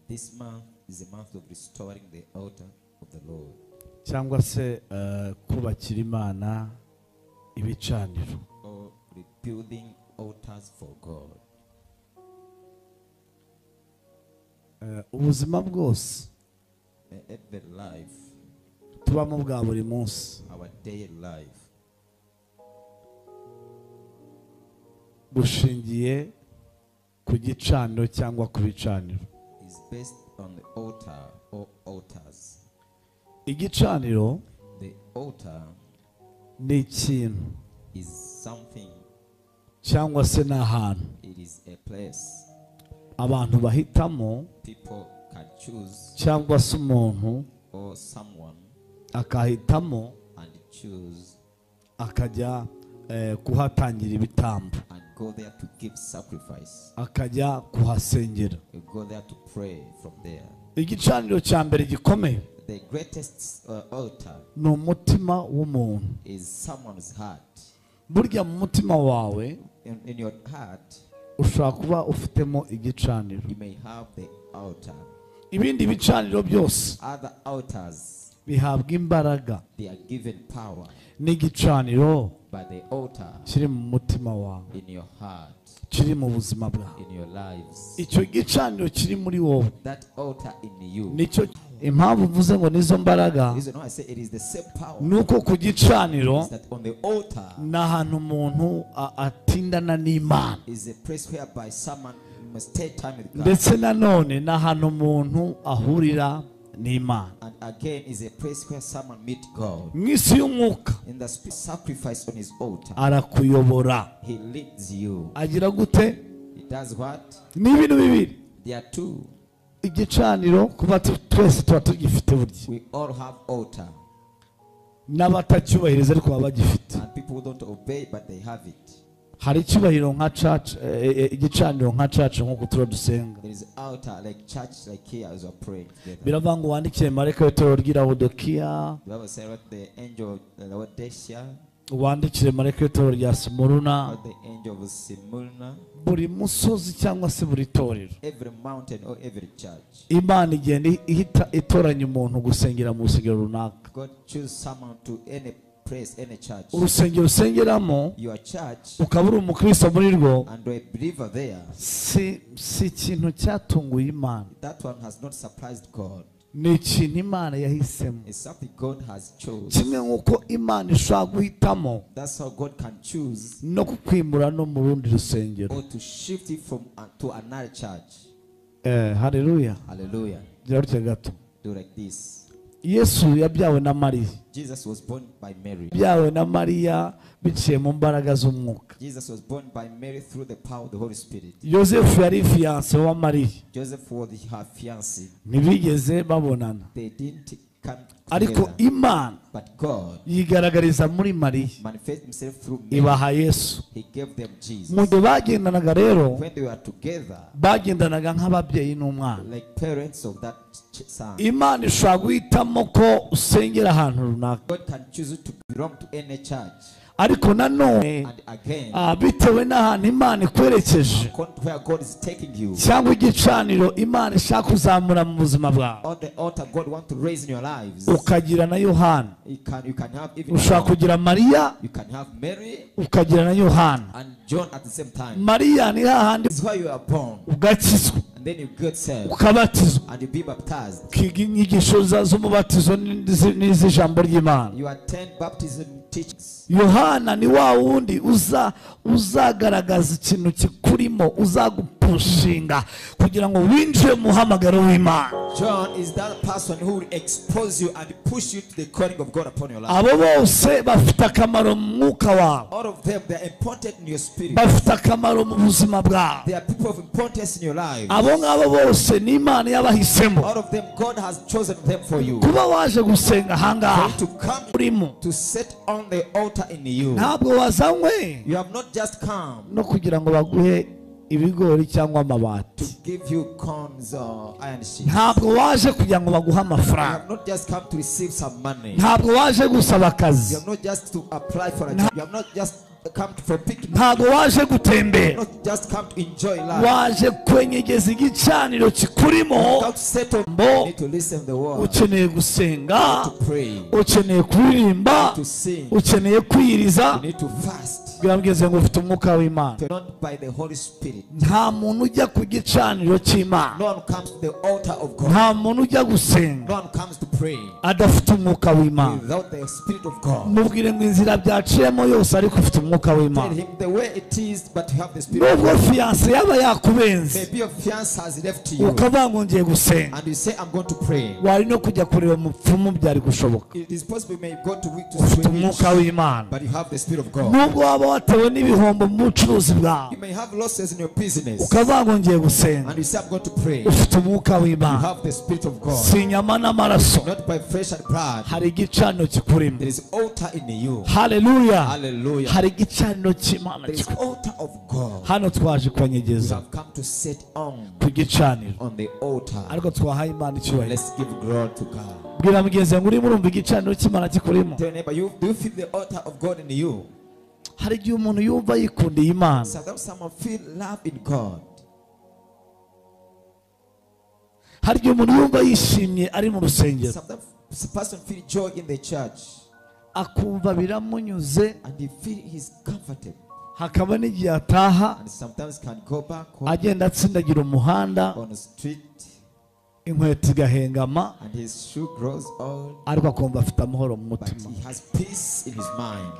This month is a month of restoring the altar of the Lord cyangwa se eh, kubakira imana ibicaniro or rebuilding altars for God. Eh, ubuzima bwose May every life, tubamo bwa buri munsi our daily life, bushingiye ku gicaniro cyangwa ku bicaniro is based on the altar or altars. igicaniro The altar ni ikintu is something, cyangwa se ni ahantu it is a place abantu bahitamo people can choose cyangwa se umuntu or someone akahitamo and choose akajya eh, kuhatangira ibitambo and go there to give sacrifice. akajya kuhasengera You go there to pray from there. igicaniro cya mbere gikomeye The greatest uh, altar ni umutima w'umuntu is someone's heart. burya mu mutima wawe In, in your heart, ushobora kuba ufitemo igicaniro you may have the altar. ibindi bicaniro byose Other altars, bihabwa imbaraga they are given power n'igicaniro by the altar kiri mu mutima wawe in your heart, kiri mu buzima bwawe in your lives. icyo gicaniro kiri muri wowe That altar in you. nicyo impamvu mvuze ngo nizo mbaraga Reason why I say it is the same power ni uko ku gicaniro is that on the altar ni ahantu umuntu a- atindana n'imana is a place whereby someone must take time with God. ndetse nanone ni ahantu umuntu ahurira n'imana And again is a place where someone meet God. mu isi y'umwuka In the sp- sacrifice on his altar, arakuyobora he leads you. agira gute He does what? ni ibintu bibiri There are two. igicaniro kuba tu- twese tuba tugifite burya We all have altar. n'abatacyubahiriza ariko baba bagifite And people who don't obey, but they have it. hari icyubahiro nka church eh, eh, igicaniro nka church nk'uko turiho dusenga There is altar like church, like here as we're praying together. biravuga ngo wandikire marayika w'itorero ry'i lawodokiya The Bible says what the angel of Laodicea, wandikire marayika w'itorero rya simuruna what the angel of Simulna, buri musozi cyangwa se buri torero every mountain or every church. imana igenda ihita itoranya umuntu gusengera mu rusengero runaka God choose someone to any place, any church. urusengero usengeramo Your church ukaba uri umukristo muri rwo and a believer there. si si ikintu cyatunguye imana That one has not surprised God. ni ikintu imana yahisemo It's something God has chosen. kimwe nk'uko imana ishobora guhitamo That's how God can choose no kukwimura no mu rundi rusengero or to shift it from uh, to another church. eh, hareruya Hallelujah. byarutse gato Do like this. yesu yabyawe na mariya Jesus was born by Mary. yabyawe na mariya biciye mu mbaraga z'umwuka Jesus was born by Mary through the power of the Holy Spirit. yosefu yari fiyanse wa mariya Joseph was her fiancé. ntibigeze babonana They didn't come ariko together. imana But God yigaragariza muri mariya manifested himself through Mary. ibaha yesu He gave them mu Jesus. gihe bagendanaga rero When they were together, bagendanaga nk'ababyeyi n'umwana like parents of that ch- son, imana ishobora guhitamo ko usengera ahantu runaka God can choose to belong to any church. ariko nanone And again, ah, bitewe n'ahantu imana ikwerekeje according to where God is taking you, cyangwa igicaniro imana ishaka kuzamura mu buzima bwawe on the altar God wants to raise in your lives, ukagira na yohana you can, you can have even ushobora John. kugira mariya you can have Mary ukagira na yohana and John at the same time. mariya ni hahandi It's where you are born, ugakizwa and then you get saved, ukabatizwa and you be baptized. ukiga inyigisho za- z'umubatizo n'izi- n'iz'ijambo ry'imana You attend baptism teachings. yohana ni wa wundi uza uzagaragaza ikintu kikurimo uzagupushinga kugira ngo winjire mu muhamagaro w'imana John is that person who will expose you and push you to the calling of God upon your life. abo bose bafite akamaro mu mwuka wawe All of them, they are important in your spirit. bafite akamaro mu buzima bwawe They are people of importance in your life. abo ngabo bose ni imana yabahisemo All of them, God has chosen them for you. kuba waje gusenga ahangaha For you to come urimo to sit on the altar in you. ntabwo wazanywe You have not just come no kugira ngo baguhe ibigori cyangwa to amabati give you corns or iron sheep. You ntabwo waje kugira ngo baguhe amafaranga have not just come to receive some money. ntabwo waje gusaba You akazi have not just to apply for a job. You have not just come for picnic, ntabwo waje gutembera not just come to enjoy life. waje kwenyegeza igicaniro kikurimo Come to settle. Bo- You need to listen to the word, ukeneye gusenga to pray, ukeneye kuririmba to sing. ukeneye kwiyiriza You need to fast. bwirambwize ngo ufite umwuka w'imana Not by the Holy Spirit. nta muntu ujya ku gicaniro cy'imana No one comes to the altar of God. nta muntu ujya gusenga No one comes to pray adafite umwuka w'imana without the Spirit of God. mubwire ngo inzira byaciyemo yose ariko ufite umwuka Tell w'imana him the way it is, but you have the Spirit of nubwo God. fiyanse yaba yakubenze Maybe your fiance has left you ukavuga ngo ngiye gusenga and you say, I'm going to pray. wari no kujya kureba umupfumu byari gushoboka It is possible you may go to week to ufite swim, umwuka w'imana but you have the Spirit of God. nubwo waba watewe n'ibihombo mu bucuruzi bwawe You may have losses in your business ukavuga ngo ngiye gusenga and you say, I'm going to pray. You ufite umwuka w'imana have the Spirit of God. si inyama n'amaraso Not by flesh and blood. hari igicaniro kikurimo There is altar in you. haleluya Hallelujah. hari igicaniro cy'imana There is kikurimo altar of God. hano twaje You kubanyegeza have come to set on ku gicaniro on the altar. ariko twahaye imana icyubahiro Let's give glory to God. bwira mugenzi ngo urimo urumva igicaniro cy'imana kikurimo Tell your neighbor, you, do you feel the altar of God in you? hari igihe umuntu yumva yikundiye imana Sometimes someone feel love in God. hari igihe umuntu yumva yishimye ari mu rusengero Sometimes a person feel joy in the church akumva biramunyuze and he feel he's comforted. hakaba n'igihe ataha And sometimes can go back home agenda atsindagira umuhanda on the street inkweto igahengama and his shoe grows old, ariko akumva afite amahoro mu but mutima he has peace in his mind.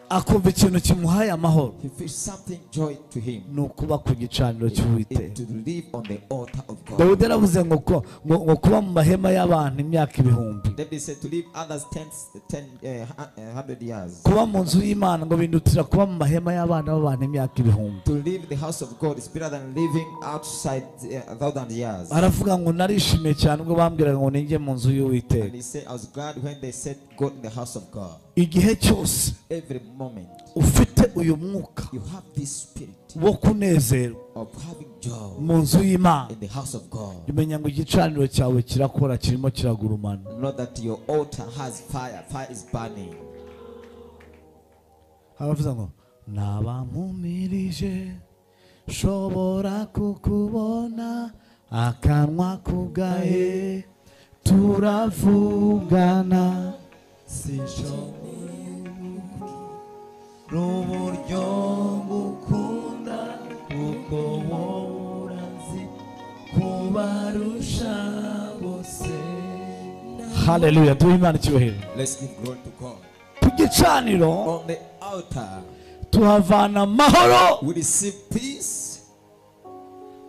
akumva ikintu kimuhaye amahoro He feels something joy to him. ni ukuba ku gicaniro It- cy'uwiteka To live on the altar of God. dawidi yaravuze ngo ko- ngo ngo kuba mu mahema y'abantu imyaka ibihumbi David said to live others 10, 10 uh, hu- uh, 100 years. kuba mu nzu y'imana ngo bindutira kuba mu mahema y'abana b'abantu imyaka ibihumbi To live in the house of God is better than living outside uh, a thousand years. aravuga ngo narishimye cyane ubwo bambwiraga ngo ninjye mu nzu And y'uwiteka he said, I was glad when they said, Go in the house of God. igihe cyose Every moment, ufite uyu mwuka you have this spirit wo kunezerwa of having joy mu nzu y'imana in the house of God. umenya ngo igicaniro cyawe kirakora kirimo kiragurumana Not that your altar has fire, fire is burning. aravuze ngo nabamumirije nshobora kukubona akanwa kugaye turavugana sinshobora n'uburyo ngukunda kuko wowe uranzi kubarusha bose haleluya duhe imana icyubahiro Let's give glory to God. ku gicaniro On the altar, tuhavana amahoro we receive peace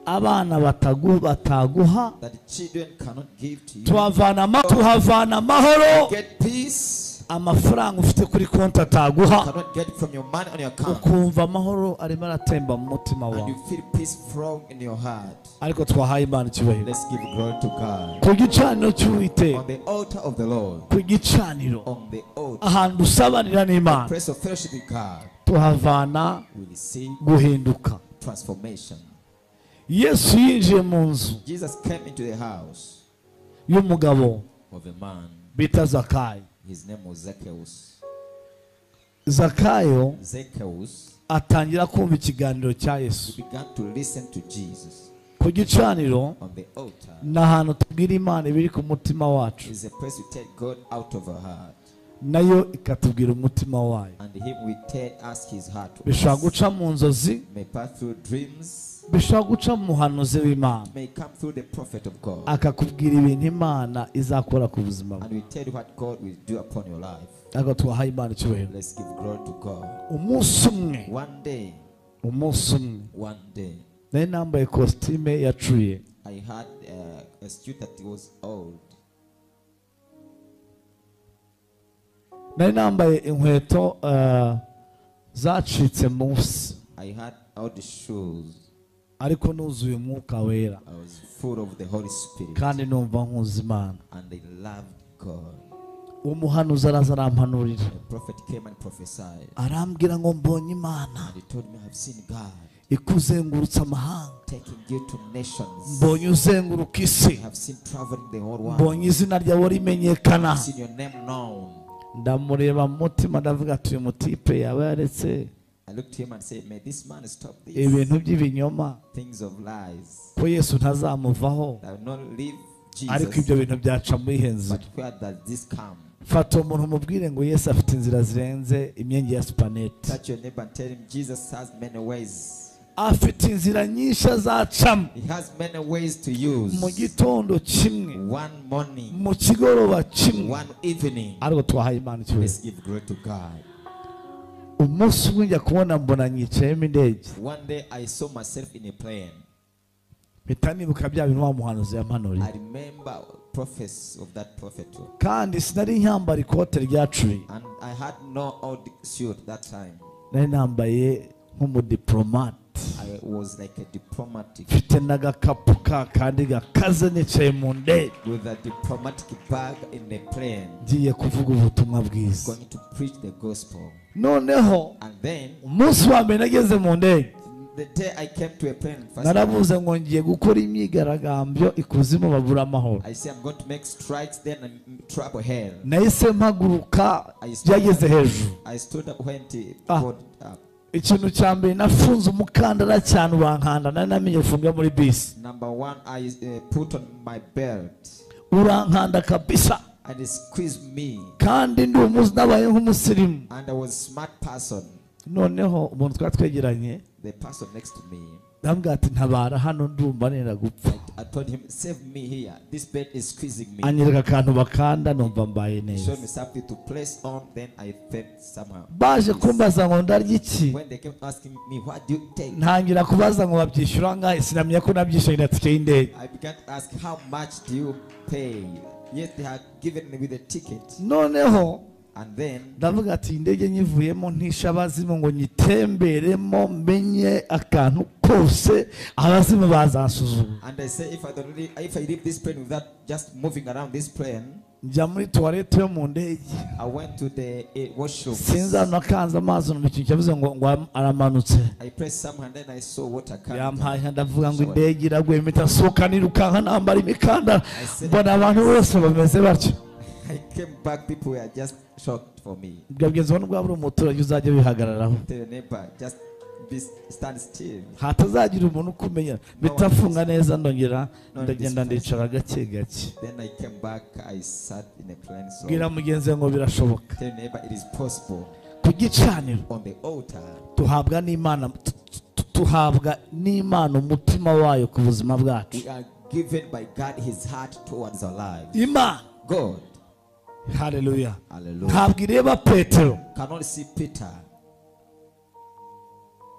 abana batagu- bataguha that the children cannot give to you. tuhavana ama- tuhavana amahoro Get peace amafaranga ufite kuri konti ataguha you cannot get from your money on your account. ukumva amahoro arimo aratemba mu mutima And wawe you feel peace from in your heart. ariko twahaye imana icyubahiro Let's give glory to God. ku gicaniro cy'uwiteka On the altar of the Lord, ku gicaniro on the altar, ahantu usabanira n'imana press of fellowship with God, tuhavana we receive guhinduka transformation. yesu yinjiye mu nzu Jesus came into the house y'umugabo of a man. bita zakayo His name was Zacchaeus. zakayo Zacchaeus atangira kumva ikiganiro cya yesu began to listen to Jesus ku gicaniro on the altar. ni ahantu tubwira imana ibiri ku mutima wacu It's a place we take God out of our heart, nayo ikatubwira umutima wayo and Him we take ask His heart. to bishobora us. guca mu nzozi May pass through dreams, bishobora guca mu muhanuzi w'imana may come through the prophet of God, akakubwira ibintu imana izakora ku buzima bwe and we tell you what God will do upon your life. ariko twahaye imana icyubahiro Let's give glory to God. umunsi umwe One day, umunsi umwe one day, nari nambaye kositime yacuye I had uh, a student that was old. nari nambaye inkweto eh, zacitse munsi I had all the shoes. ariko nuzuye umwuka wera I was full of the Holy Spirit, kandi numva nkuzi imana and I loved God. umuhanuzi araza arampanurira The prophet came and prophesied, arambwira ngo mbonye imana and he told me, "I've seen God ikuzengurutse amahanga taking you to nations. mbonye uzenguruka isi I have seen traveling the whole world. mbonye izina ryawe rimenyekana I've seen your name known. ndamureba mu mutima ndavuga ati uyu mutipe yaba yaretse I looked to him and said, May this man stop these ibintu by'ibinyoma things of lies ko yesu ntazamuvaho that will not leave ariko Jesus. ibyo bintu byaca muri henzira But where does this come? fata umuntu umubwire ngo yesu afite inzira zirenze imyenge ya supanete Touch your neighbor and tell him Jesus has many ways. afite inzira nyinshi azacamo He has many ways to mu use. gitondo kimwe One morning, mu kigoroba kimwe one evening. ariko twahaye imana Let's icyubahiro give glory to God. umunsi umwe njya kubona mbona nyicayemo indege One day I saw myself in a plane. mpita nibuka bya bintu wa muhanuzi I yampanuriye remember prophets of that prophet. too. kandi sinari nyambara ikote ryacuye And I had no old suit that time. nari nambaye nk'umudiporomate I was like a diplomatic mfite n'agakapu ka kandi gakaze nicaye mu ndege with a diplomatic bag in the plane ngiye kuvuga ubutumwa bwiza going to preach the gospel. noneho And then umunsi wa mbere nageze mu ndege the day I came to a plane first narabuze ngo ngiye gukora imyigaragambyo ikuzimu babura amahoro I say I'm going to make strikes then and trouble hell. nahise mpaguruka byageze hejuru I stood up when he Ah. got up. ikintu cya mbere nafunze umukandara cyane urankanda nari namenye ufunga muri bisi Number one, I uh, put on my belt urankanda kabisa and he squeezed me. kandi ndi umuzi nabaye nk'umusirimu And I was a smart person. noneho umuntu twari twegeranye The person next to me, ndambwira ati ntabara hano ndumva nenda gupfa I told him, save me here. This bed is squeezing me. anyereka akantu bakanda numva mbaye He neza showed me something to place on. Then I felt somehow. baje kumbaza ngo ndarya iki When they came asking me, what do you take? ntangira kubaza ngo babyishyura ngahe sinamenya ko nabyishyurira tike y'indege I began to ask, how much do you pay? Yes, they had given me the ticket. noneho And then ndavuga ati iyi ndege nyivuyemo ntishe abazimu ngo nyitemberemo menye akantu kose abazimu bazansuzuma And I say, if I don't really, if I leave this plane without just moving around this plane, njya muri tuwarete yo mu ndege I went to the eh, washroom. sinzana akanze amazi mu kintu cyavuze ngo ngo aramanutse I pressed someone, then I saw water coming. down. yampaye ndavuga ngo indege iraguye mpita nsohoka nirukanka nambara imikandara mbona abantu bose bameze batyo I came back, people were just shocked for me. bwabwiza ubona bwaba ari umuturage uzajya wihagararaho Tell your neighbor, just be, stand still. hatazagira umuntu ukumenya bitafunga neza ndongera ndagenda ndicara gake gake Then I came back, I sat in a plane. So bwira mugenzi we ngo birashoboka tell your neighbor, it is possible ku gicaniro on the altar tuhabwa n'imana tu- tu- tuhabwa n'imana umutima wayo ku buzima bwacu we are given by God His heart towards our lives. imana God, hareruya hallelujah. ntabwo ireba petero Cannot see Peter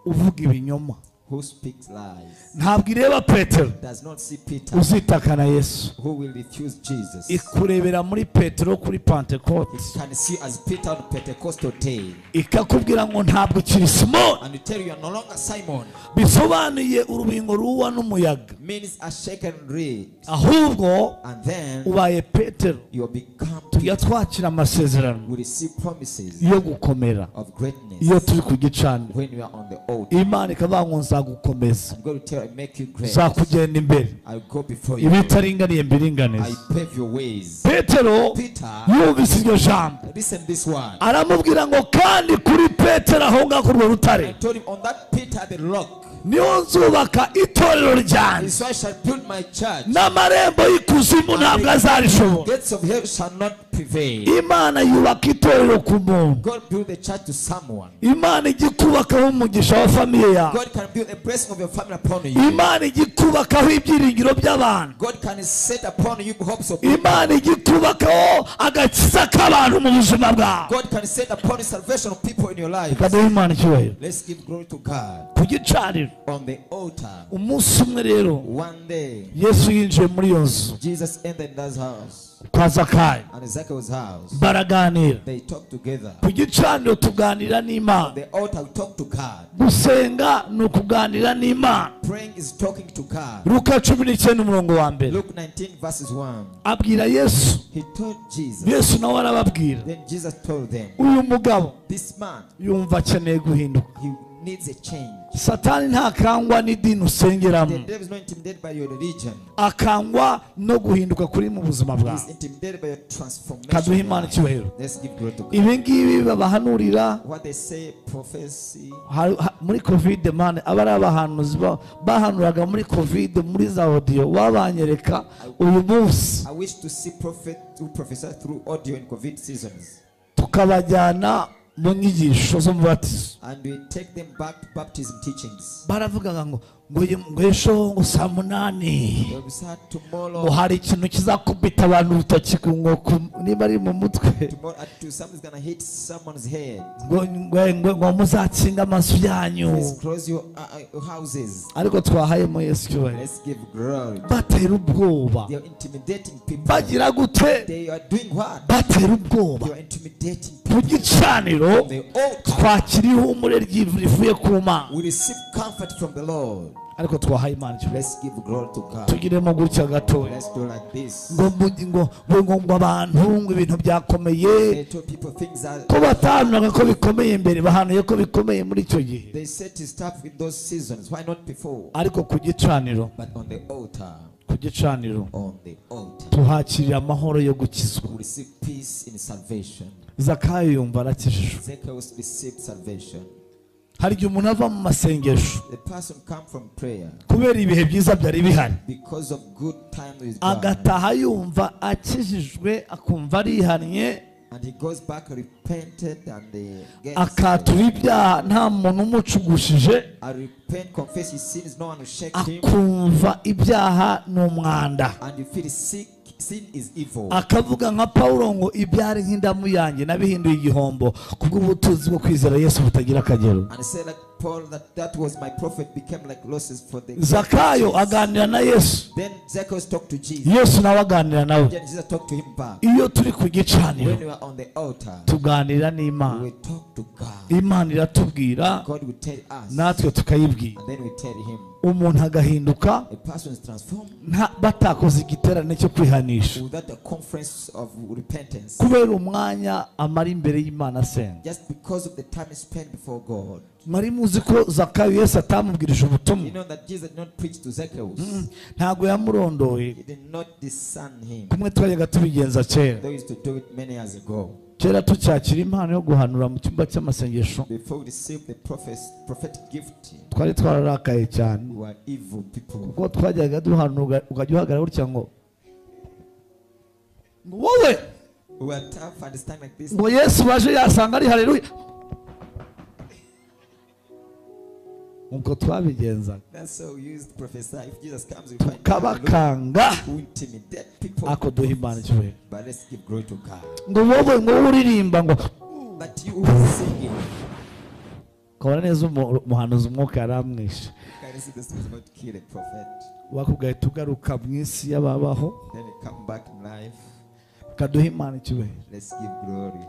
uvuga ibinyoma who speaks lies. ntabwo ireba petero Does not see Peter uzitaka na yesu who will refuse Jesus. ikurebera muri petero kuri It pentekote can see as Peter on Pentecostal day. ikakubwira ngo ntabwo ukiri simoni And you tell you you are no longer Simon. bisobanuye urubingo ruwa n'umuyaga Means a shaken reed. ahubwo And then ubaye petero you will become tujya Peter. twakira amasezerano You receive promises yo gukomera of greatness iyo turi ku gicaniro when you are on the altar. imana ikavuga ngo nzagukomeza I'm going to tell you, I make you great. nzakugenda imbere I'll go before you. ibitaringaniye I mbiringanize pave your ways. petero Peter, yumvise iryo jambo listen this one. aramubwira ngo kandi kuri petero aho ngaho kuri urwo rutare I told him on that Peter the rock, niho nzubaka itorero ryanjye is why I shall build my church. n'amarembo y'ikuzimu ntabwo azarishobora Gates of hell shall not prevail. imana yubaka itorero ku muntu God build the church to someone. imana ijya ikubakaho umugisha wa famiye yawe God can build a blessing of your family upon you. imana ijya ikubakaho ibyiringiro by'abantu God can set upon you hopes of imana ijya ikubakaho agakiza k'abantu mu buzima bwawe God can set upon you salvation of people in your life. reka duhe imana icyubahiro Let's give glory to God ku gicaniro on the altar. umunsi umwe rero One day, yesu yinjiye muri iyo nzu Jesus entered that house kwa zakayo and Zacchaeus' house. baraganira They talked together. ku gicaniro tuganira On n'imana the altar, we talk to God. gusenga ni ukuganira n'imana Praying is talking to God. luka cumi n'icyenda umurongo wa mbere Luke 19, verses 1. abwira yesu He told Jesus. yesu nawe arababwira Then Jesus told them, uyu mugabo This man, yumva akeneye guhinduka he needs a change. satani ntakangwa n'idini The usengeramo devil is not intimidated by your religion. akangwa no guhinduka kuri mu buzima He's bwawe intimidated by your kaduha transformation. imana icyubahiro Let's give glory to God. ibi ngibi babahanurira What they say, prophecy, ha- ha- muri kovide mani aba ari abahanuzi ba- bahanuraga muri kovide muri za odiyo wabanyereka uyu munsi I wish to see prophet who prophesy through audio in COVID seasons. tukabajyana mu nyigisho zo mu batizo And we take them back to baptism teachings. baravugaga ngo ngo uyu- ngo ejo ngo saa munani When we start ngo tomorrow, hari ikintu kizakubita abantu urutoki ku- ngo ku- niba ari mu mutwe tomorrow at two, something's gonna hit someone's head. ngo ngo ngo- ngo muzakinga amaso yanyu Please close your uh, uh, houses. ariko twahayemo yesu cyubahiro Let's give glory. batera ubwoba They are intimidating people. bagira gute They are doing what? batera ubwoba They are intimidating mu gicaniro people. They all twakira ihumure ry'ivu rivuye ku mana we receive comfort from the Lord. ariko twahaye imana icyubahiro Let's give glory to God. tugiremo gutya gatoya Let's do like this. ngo mu- ngo ngo- ngo- ngo abantu ngo ibintu byakomeye They told people things that ko batahanunaga ko bikomeye mbere bahanuye ko bikomeye muri icyo gihe they set his stuff in those seasons. Why not before? ariko ku gicaniro But on the altar, ku gicaniro on the altar, tuhakirira amahoro yo gukizwa we receive peace in salvation. zakayo yumva arakijijwe Zacchaeus received salvation. hari igihe umuntu ava mu masengesho The person come from prayer kubera ibihe byiza byari bihari because of good time with God. agataha yumva akijijwe akumva arihannye And he goes back repented and uh, gets akatura ibyaha nta muntu umucugushije I repent, confess his sins, no one will shake him. akumva ibyaha ni umwanda And you feel sick, sin is evil. akavuga nka pawulo ngo ibyari nk'indamu yanjye nabihinduye igihombo kubw'ubutunzi bwo kwizera yesu butagira akagero And say like Paul that that was my prophet became like losses for the zakayo aganira na yesu Then Zacchaeus talked to Jesus. yesu nawe aganira nawe Then Jesus talked to him back. iyo turi ku gicaniro When we are on the altar, tuganira we n'imana will talk to God. imana iratubwira God will tell us. natwe tukayibwira And then we tell him. umuntu agahinduka A person is transformed nta- batakoze igiterane cyo kwihanisha without the conference of repentance. kubera umwanya amara imbere y'imana asenga Just because of the time he spent before God. mwari muzi ko zakayo yesu atamubwirije You ubutumwa know that Jesus did not preach to Zacchaeus. ntabwo yamurondoye He did not discern him. kumwe twajyaga tubigenza kera They used to do it many years ago. kera tucyakira impano yo guhanura mu cyumba cy'amasengesho Before we received the prophes- prophetic gift, twari twararakaye cyane we were evil people. kuko twajyaga duhanura uga- ukajya uhagarara gutya ngo ngo wowe We were tough and stand like this. ngo yesu baje yasanga ari hareruya ubwo twabigenzaga That's how we used to prophesy. If Jesus comes, we find people tukabakanga who intimidate people. ako duha imana icyubahiro But let's give glory to God. ngo wowe ngo wowe uririmba ngo But you who is singing, kabona neza umu- umuhanuzi umwuka yaramwishe can you see this was about to kill a prophet? wakubwaye tugaruka mu isi y'ababaho Then we come back in life. kaduha imana icyubahiro Let's give glory.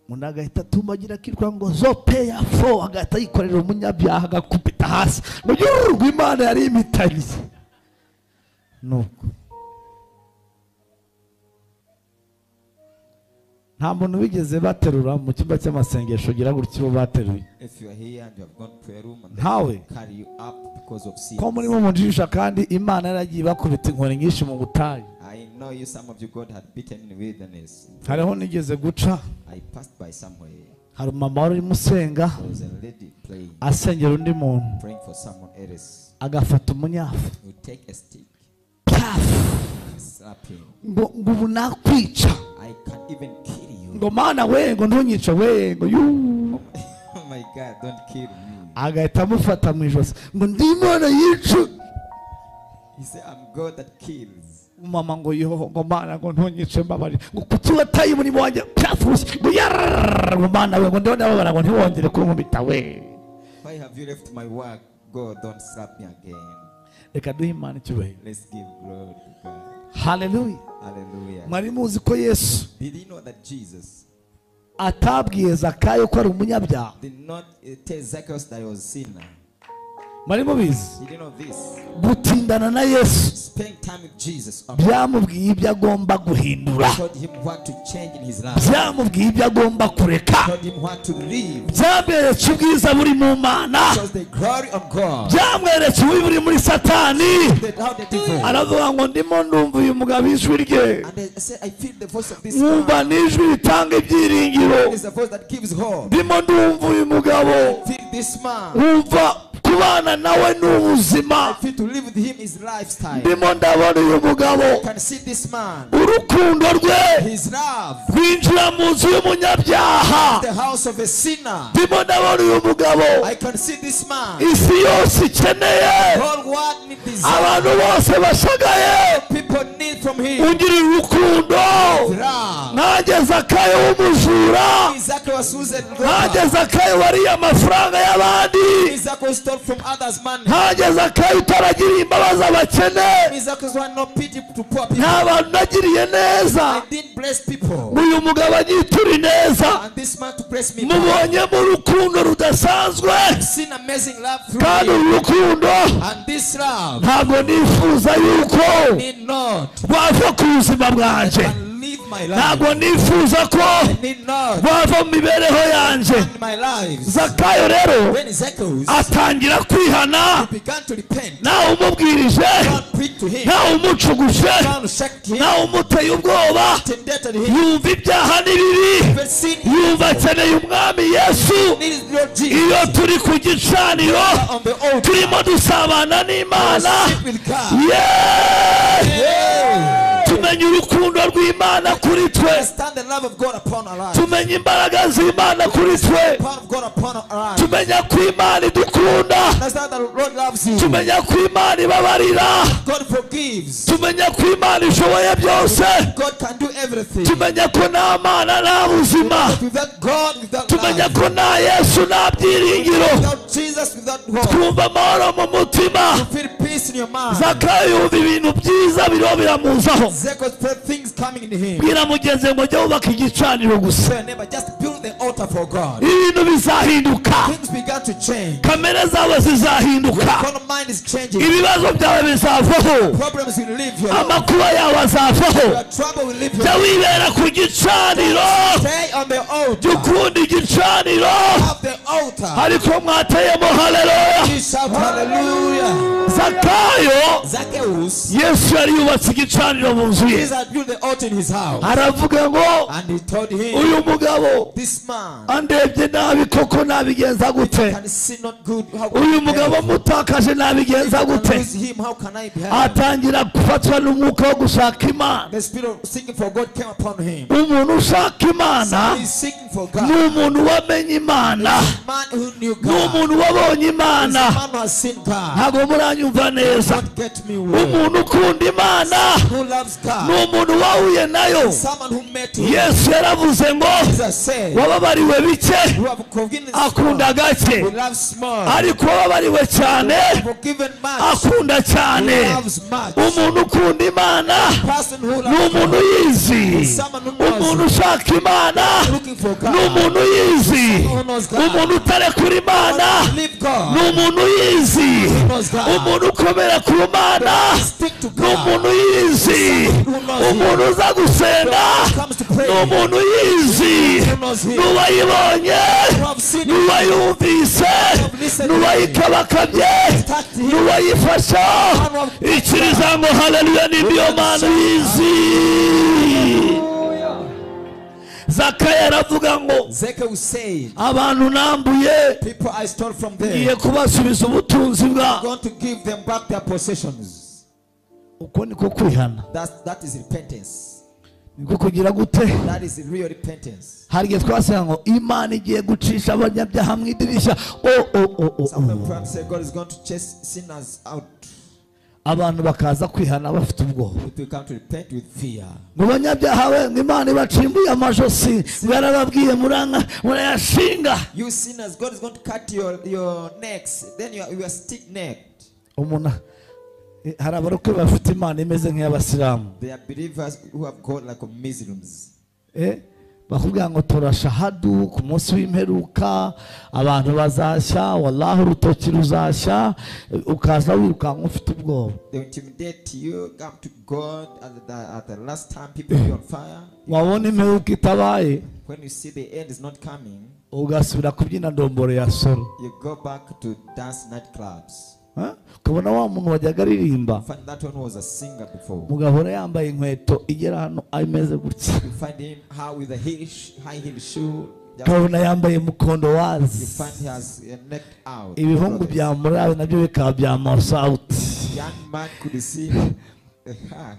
umuntu agahita atumagira akitwa ngo zope ya fo agahita yikorera umunyabyaha agakubita hasi mu gihugu rw'imana yari imitariye nuko nta muntu bigeze baterura mu cyumba cy'amasengesho ugira gutya bo bateruye If you are here and you have gone to prayer room and Ntawe. they carry you up because of sin. ko murimo mujijisha kandi imana yaragiye ibakubita inkoni nyinshi mu butayu I know you, some of you, God had beaten in the wilderness. hariho nigeze guca I passed by somewhere. hari umumama wari urimo usenga There was a lady praying, asengera undi muntu praying for someone else. agafata umunyafu You take a stick, pyafu slap him. ngo ngo ubu nakwica I can even kill you. ngo mana we ngo ntunyice we ngo yuu Oh my God, don't kill me. agahita amufata mu ijosi ngo ndi imana yice He said, I'm God that kills. umumama ngo yoho ngo mana ngo ntunyice mbabari ngo kuki wataye umurimo wanjye pyafusi ngo yarararara ngo mana we ngo ndiho ndababara ngo ntiwongere kunkubita we Why have you left my work? God, don't slap me again. reka duhe imana icyubahiro Let's give glory to God. haleluya Hallelujah. mwari muzi ko yesu Did you know that Jesus atabwiye zakayo ko ari umunyabyaha did not uh, tell Zacchaeus that he was a sinner? mwari mubizi He didn't know this. gutindana na yesu Spend time with Jesus byamubwiye ibyo agomba guhindura told him what to change in his life. byamubwiye ibyo agomba kureka Told him what to leave. byamweretse ubwiza buri mu mana Shows the glory of God. byamweretse ububi buri muri satani The, how the devil. aravuga ngo ndimo ndumva uyu mugabo ijwi rye And they say, I feel the voice of this nkumva man. ni ijwi ritanga ibyiringiro It's the voice that gives hope. ndimo ndumva uyu mugabo Feel this man. wumva kubana nawe ni ubuzima I feel to live with him is lifestyle. ndimo ndabona uyu mugabo I can see this man. urukundo rwe His love. rwinjira mu nzu y'umunyabyaha The house of a sinner. ndimo ndabona uyu mugabo I can see this man. isi yose ikeneye All what need desire. abantu bose bashagaye People need from him. ugira urukundo Love. ntange zakayo w'umujura Exactly what Susan ntange wrote. zakayo wariye amafaranga y'abandi Exactly stole from others' money. ntange zakayo utaragiriye imbabazi abakene Exactly who had no pity to poor nta people. bantu nagiriye neza I didn't bless people. uyu mugabo anyitura ineza And this man to bless me. back. mubonyemo urukundo rudasanzwe I've seen amazing love through kandi him. uru rukundo And this love ntabwo nifuza yuko need not wava ku buzima bwanjye and live my life. ntabwo nifuza ko I need not wava mu mibereho yanjye in my life. zakayo rero When Ezekiel atangira kwihana began to repent, nawe umubwirije God preached to him. nawe umucuguje God shocked him. nawe umuteye ubwoba Intimidated him. yumva ibyaha n'ibibi But sin yumva akeneye umwami yesu needs Lord iyo Jesus. turi ku gicaniro On the altar. turimo dusabana n'imana Sit with God. yeee Hey. tumenye urukundo rw'imana kuri twe Understand the love of God upon our lives. tumenye imbaraga z'imana kuri twe Power of God upon our lives. tumenya ko imana idukunda That's how the Lord loves you. tumenya ko imana ibabarira God forgives. tumenya ko imana ishoboye byose God can do everything. tumenya ko nta mana nta buzima Without God, without tumenya love, ko nta yesu nta byiringiro without Jesus, without hope, twumva amahoro mu mutima you feel peace in your mind. zakayo yumva ibintu byiza biriho biramuzaho Zechariah felt things coming in him. bwira mugenzi we ngo jya wubaka igicaniro gusa Tell your neighbor, just build the altar for God. ibintu bizahinduka Things began to change. kamere zawe zizahinduka Your mind is changing. ibibazo byawe bizavaho Problems will leave your life. amakuba yawe azafaho Your trouble will leave your jya life. wibera ku gicaniro Stay on the altar. jya ukunda igicaniro Have the altar. ariko mwateyemo haleluya You shout hallelujah. zakayo Zacchaeus, yesu yari yubatse igicaniro mu nzu ye Jesus had built the altar in his house. aravuga ngo And he told him, uyu mugabo this man andebye nabi koko nabigenza gute can see not good. How can uyu I mugabo help? mutakaje If I nabigenza can gute lose him, how can I be helped? atangira gufatwa n'umwuka wo gushaka imana The spirit of seeking for God came upon him. umuntu ushaka imana He's seeking for ni God. umuntu wamenye imana Man who knew ni God. umuntu wabonye He's imana a man who has seen God. ntabwo muranyumva neza Don't get me wrong. umuntu ukunda imana Who loves ni God? umuntu wahuye nayo Someone who met him. yesu yaravuze ngo Jesus said, wababariwe bike who have forgiven small, akunda gake who loves small, ariko wababariwe cyane forgiven much, akunda who cyane loves much. umuntu ukunda imana Person who ni loves umuntu yizi someone who umuntu knows ushaka imana looking for ni God. umuntu yizi Someone who knows God. umuntu utarekura imana Leave ni God. umuntu yizi knows God. umuntu ukomera ku mana Stick to ni God. umuntu yizi Who knows him. umuntu uza gusenga When it comes to ni prayer. umuntu yizi Who knows him. n'uwayibonye Who have seen him. n'uwayumvise have listened to him. n'uwayikabakabye Touched him. n'uwayifasha One of- ikiriza ngo haleluya n'ibyo mana yizi zakayo aravuga ngo Zechariah said, abantu nambuye People I stole from ngiye them, kubasubiza ubutunzi I'm bwabo going to give them back their possessions. uko niko kwihana That's, that is repentance. niko kugira gute That is real repentance. hari igihe twasanga ngo imana igiye gucisha abanyabyaha mu idirishya o o o o Some of o. them perhaps say God is going to chase sinners out. abantu bakaza kwihana bafite ubwoba If we come to repent with fear, mu banyabyaha we ngo imana ibacimbuye amajosi yarababwiye muranga murayashinga you sinners, God is going to cut your, your necks. Then you are, you are stick necked. umuntu eh, hari abarokore bafite imana imeze nk'iy'abasilamu They are believers who have God like a Muslims. Eh, bakubwira ngo turashahadu ku munsi w'imperuka abantu bazashya wallahi urutoki ruzashya ukaza wirukanka ufite ubwoba They will intimidate you, come to God at the, at the last time people will be on fire. wabona imperuka itabaye When you see the end is not coming, ugasubira kubyina ndomboro ya soro you go back to dance nightclubs. Eh? ukabona wa muntu wajyaga aririmba You find that one was a singer before. mugahora yambaye inkweto igera hano ameze gutya You find him how with a heel sh- high heel shoe. just- ukabona yambaye mukondo you wazi find he has a necked out. ibihungu clothes. bya murawe nabyo bikaba bya masawuti Young man could see the hand,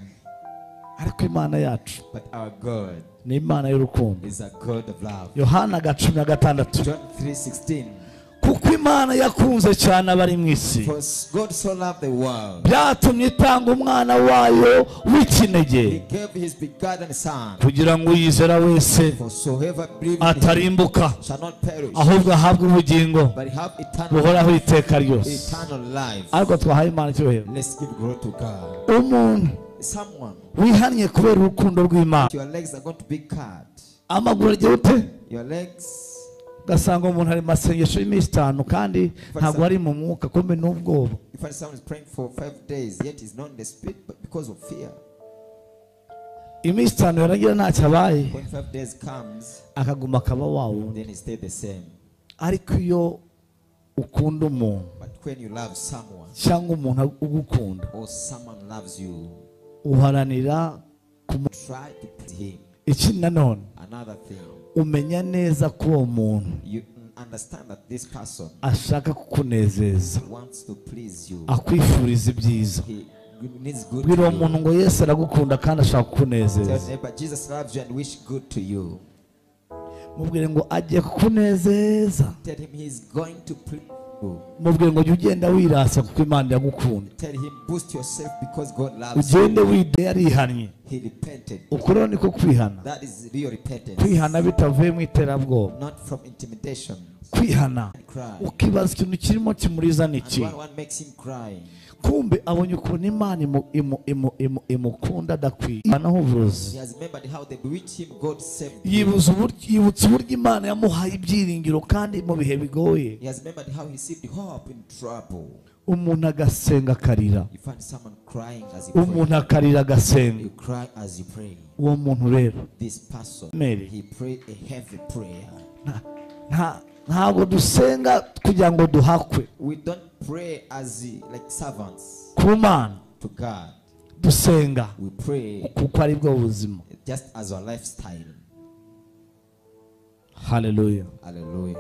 ariko imana yacu but our God ni imana y'urukundo is a God of love. yohana ga cumi na gatandatu John 3:16. kuko imana yakunze cyane abari mu isi For s- God so loved the world, byatumye itanga umwana wayo He w'ikinege gave His begotten Son. kugira ngo uyizera wese For so whoever believes in Him atarimbuka shall not perish, ahubwo ahabwe ubugingo but have eternal buhoraho iteka ryose eternal life. ariko twahaye imana icyubahiro Let's give glory to God. umuntu Someone, wihannye kubera urukundo rw'imana your legs are going to be cut. amaguru agira ute Your legs. ugasanga umuntu ari mu masengesho y'iminsi itanu kandi ntabwo ari mu mwuka kumbe n'ubwoba You find someone is praying for five days, yet he's not in the spirit, but because of fear. iminsi itanu yaragira ntacyo abaye When five days comes, akaguma akaba wawundi then he stay the same. ariko iyo ukunda umuntu But when you love someone cyangwa umuntu ugukunda or someone loves you, uharanira kumu- try to put him. ikindi nanone Another thing, umenya neza ko uwo muntu you n- understand that this person ashaka kukunezeza wants to please you. akwifuriza ibyiza He needs good to bwira uwo muntu you. ngo yesu aragukunda kandi ashaka Tell kukunezeza your neighbor, Jesus loves you and wish good to you. mubwire ngo agiye kukunezeza Tell him he's going to please you. mubwire ngo jya ugenda wirasa kuko imana iragukunda Tell him boost yourself because God loves you. ugende wide yarihannye He repented. ukuriho niko kwihana That is real repentance, kwihana bitavuye mu iterabwoba not from intimidation. kwihana and cry. ukibaza ikintu kirimo kimuriza ni And iki one, one makes him cry. kumbe abonye ukuntu imana imu- imu- imu- imu- imukunda adakwiye imana uburozi He has remembered how they bewitched him, God saved him. yibuza uburyo- yibutse uburyo imana yamuhaye ibyiringiro kandi mu bihe bigoye He has remembered how he received hope in trouble. umuntu agasenga akarira You find someone crying as he umuntu prays. akarira You agasenga cry as you pray. uwo muntu rero This person, Mary. he prayed a heavy prayer. nta- nta- ntabwo dusenga kugira ngo duhakwe We don't pray as eh, like servants ku mana to God. dusenga We pray kuko ari bwo buzima just as our lifestyle. haleluya Hallelujah.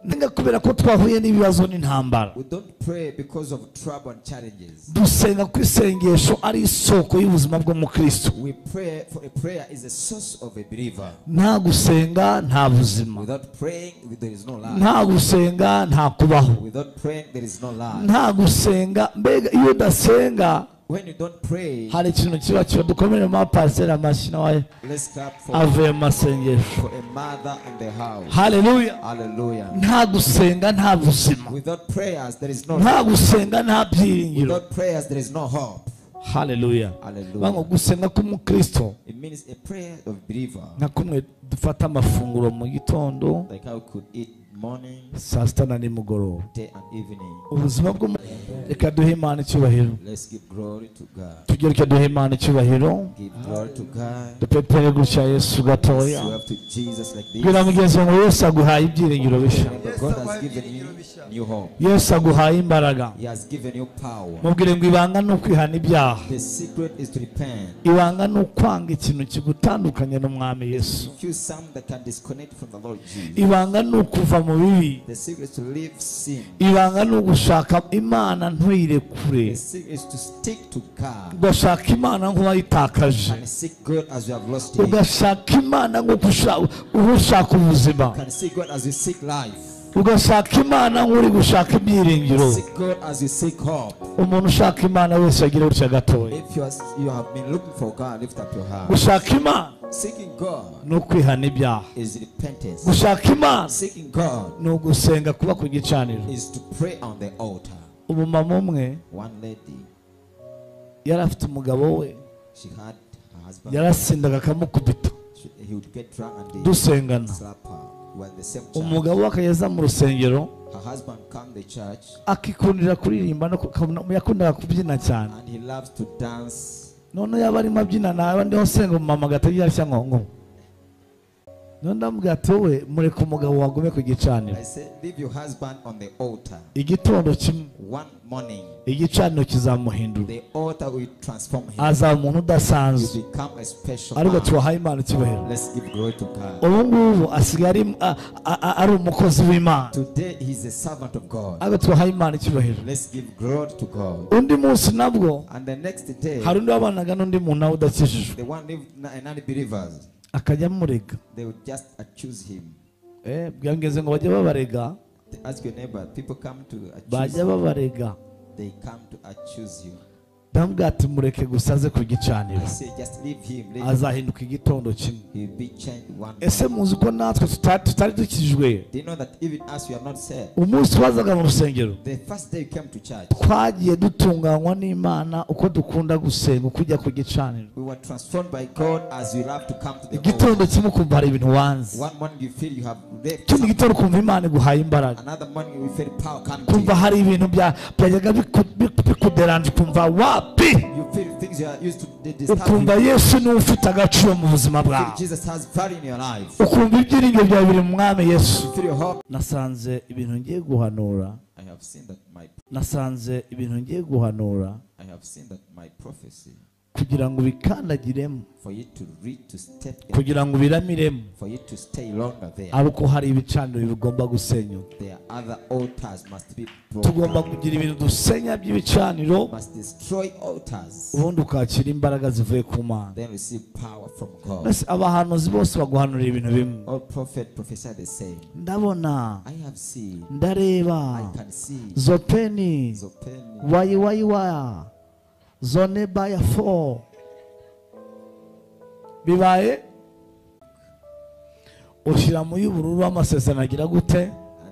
ndenga kubera ko twahuye n'ibibazo n'intambara We don't pray because of trouble and challenges. dusenga ko isengesho ari isoko y'ubuzima bw'umukristo We pray for a prayer is a source of a believer. nta gusenga nta buzima Without praying, there is no life. nta gusenga nta kubaho Without praying, there is no life. nta gusenga mbega iyo udasenga When you don't pray, hari ikintu kiba kiba dukomereye mu pasiteri amashyi nawe let's clap for, avuye mu masengesho for a mother in the house. haleluya Hallelujah. nta gusenga nta buzima Without prayers, there is no nta gusenga nta byiringiro Without prayers, there is no hope. haleluya Hallelujah. bango gusenga k'umukristo It means a prayer of believer, nka kumwe dufata amafunguro mu gitondo like how we could eat morning, saa sita na nimugoroba day, and evening. ubuzima bwo mu- reka duhe imana icyubahiro Let's give glory to God. tugereke duhe imana icyubahiro Give glory to God. dupepere gutya yesu gatoya You have to Jesus like bwira this. mugenzi wawe ngo yesu aguhaye ibyiringiro bishya Remember, God has given you new hope. yesu aguhaye imbaraga He has given you power. mubwire ngo ibanga ni ukwihana ibyaha The secret is to repent. ibanga ni ukwanga ikintu kigutandukanya n'umwami yesu Choose some that can disconnect from the Lord Jesus. ibanga ni ukuva mu bibi The secret is to leave sin. ibanga ni ugushaka imana ntuyirekure The secret is to stick to God ugashaka imana nk'uwayitakaje and seek God as you have lost Him. ugashaka imana nk'uko usha- uba ushaka ubuzima Can seek God as you seek life. ugashaka imana nk'uri gushaka ibyiringiro Seek God as you seek hope. umuntu ushaka imana wese agira gutya gatoya If you, are, you have been looking for God, lift up your hand. gushaka imana Seeking God ni ukwihana ibyaha is repentance. gushaka imana Seeking God ni ugusenga kuba ku gicaniro is to pray on the altar. umumama umwe One lady, yari afite umugabo we she had her husband. yarasindaga akamukubita She she- he would get drunk and they dusengana slap her. We're in the same church. umugabo w'akayeza mu rusengero Her husband come to the church akikundira kuririmba no ku- kabona- yakundaga kubyina cyane and he loves to dance. none yaba arimo abyina naba ndiho senga umumama agatagira arashya nkongo none ndamubwira ati wowe mureka umugabo wagume ku gicaniro I said, leave your husband on the altar. igitondo kimwe One morning, igicaniro kizamuhindura the altar will transform him. azaba umuntu udasanzwe You become a special ariko man. tubahaye imana icyubahiro Let's give glory to God. ubu ngubu asigaye ari- a- a- a- ari umukozi w'imana Today, he's a servant of God. ariko tubahaye imana icyubahiro Let's give glory to God. undi munsi nabwo And the next day, hari undi wabanaga n'undi muntu nawe udakijijwe the one lived non-believers, akajya amurega they would just accuse him. Eh, bwangeze ngo bajye babarega They ask your neighbor, people come to accuse bajya you. babarega They come to accuse you. ndamubwira ati mureke gusa aze ku gicaniro I say, just leave him. Leave him. azahinduka igitondo kimwe He'll be changed one day. ese muzi ko natwe tuta- tutari dukijijwe Do you know that even as you are not saved, umunsi wazaga mu rusengero the first day you came to church, twagiye dutunganywa n'imana uko dukunda gusenga uko ujya ku gicaniro we were transformed by God as you love to come to the altar. igitondo kimwe ukumva hari ibintu wanze One morning you feel you have raped. ikindi gitondo ukumva imana iguhaye imbaraga Another morning you feel power coming to kumva you. hari ibintu bya- byajyaga biku- biku- bikuderanje ukumva wapi You feel things you are used to they disturb ukumva you. yesu niwe ufite agaciro mu buzima You feel bwawe Jesus has value in your life. ukumva ibyiringiro byawe biri mu mwami yesu You feel your hope. nasanze ibintu ngiye guhanura I have seen that my nasanze ibintu ngiye guhanura I have seen that my prophecy kugira ngo ubikandagiremo for you to read to step in, kugira ngo ubiramiremo for you to stay longer there. ariko hari ibicaniro bigomba gusenyuka There are other altars must be broken. tugomba kugira ibintu dusenya by'ibicaniro Must destroy altars. ubundi ukakira imbaraga zivuye ku mana Then receive power from God. mbese abahanuzi bose baguhanurira ibintu bimwe All prophet prophesy the same. ndabona I have seen. ndareba I can see. zopeni Zopeni. wayiwayiwa zone baya fo bibaye ushyira mu y'ubururu w'amasezerano agira gute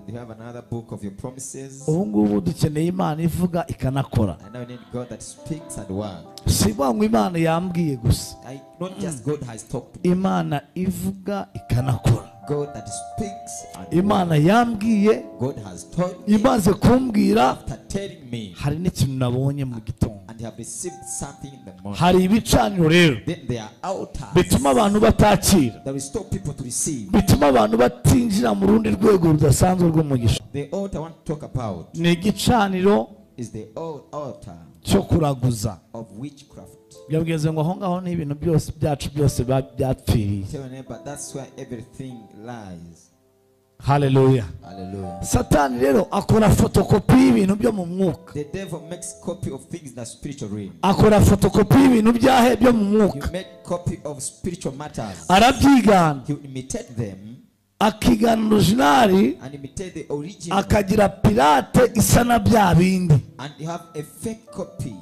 And you have another book of your promises. ubu ngubu dukeneye imana ivuga ikanakora And now we need God that speaks and works. si ngo imana yambwiye gusa I not just God has talked to me. imana ivuga ikanakora God that speaks and works. imana yambwiye God has told me imaze kumbwira after telling me hari n'ikintu nabonye mu gitondo and have received something in the morning. hari ibicaniro rero Then there are altars bituma abantu batakira that will stop people to receive. bituma abantu batinjira mu rundi rwego rudasanzwe rw'umugisha The altar I want to talk about ni igicaniro is the old altar cyo kuraguza of witchcraft. yabwize ngo aho ngaho n'ibintu byose byacu byose ba- byapfiriye Tell your neighbor that's where everything lies. haleluya Hallelujah. satani rero akora fotokopi y'ibintu byo mu mwuka The devil makes copy of things in the spiritual realm. akora fotokopi y'ibintu byahe byo mu You mwuka make copy of spiritual matters. arabyigana He will imitate them akigana orujinari and imitate the original. akagira pirate isa na bya bindi And you have a fake copy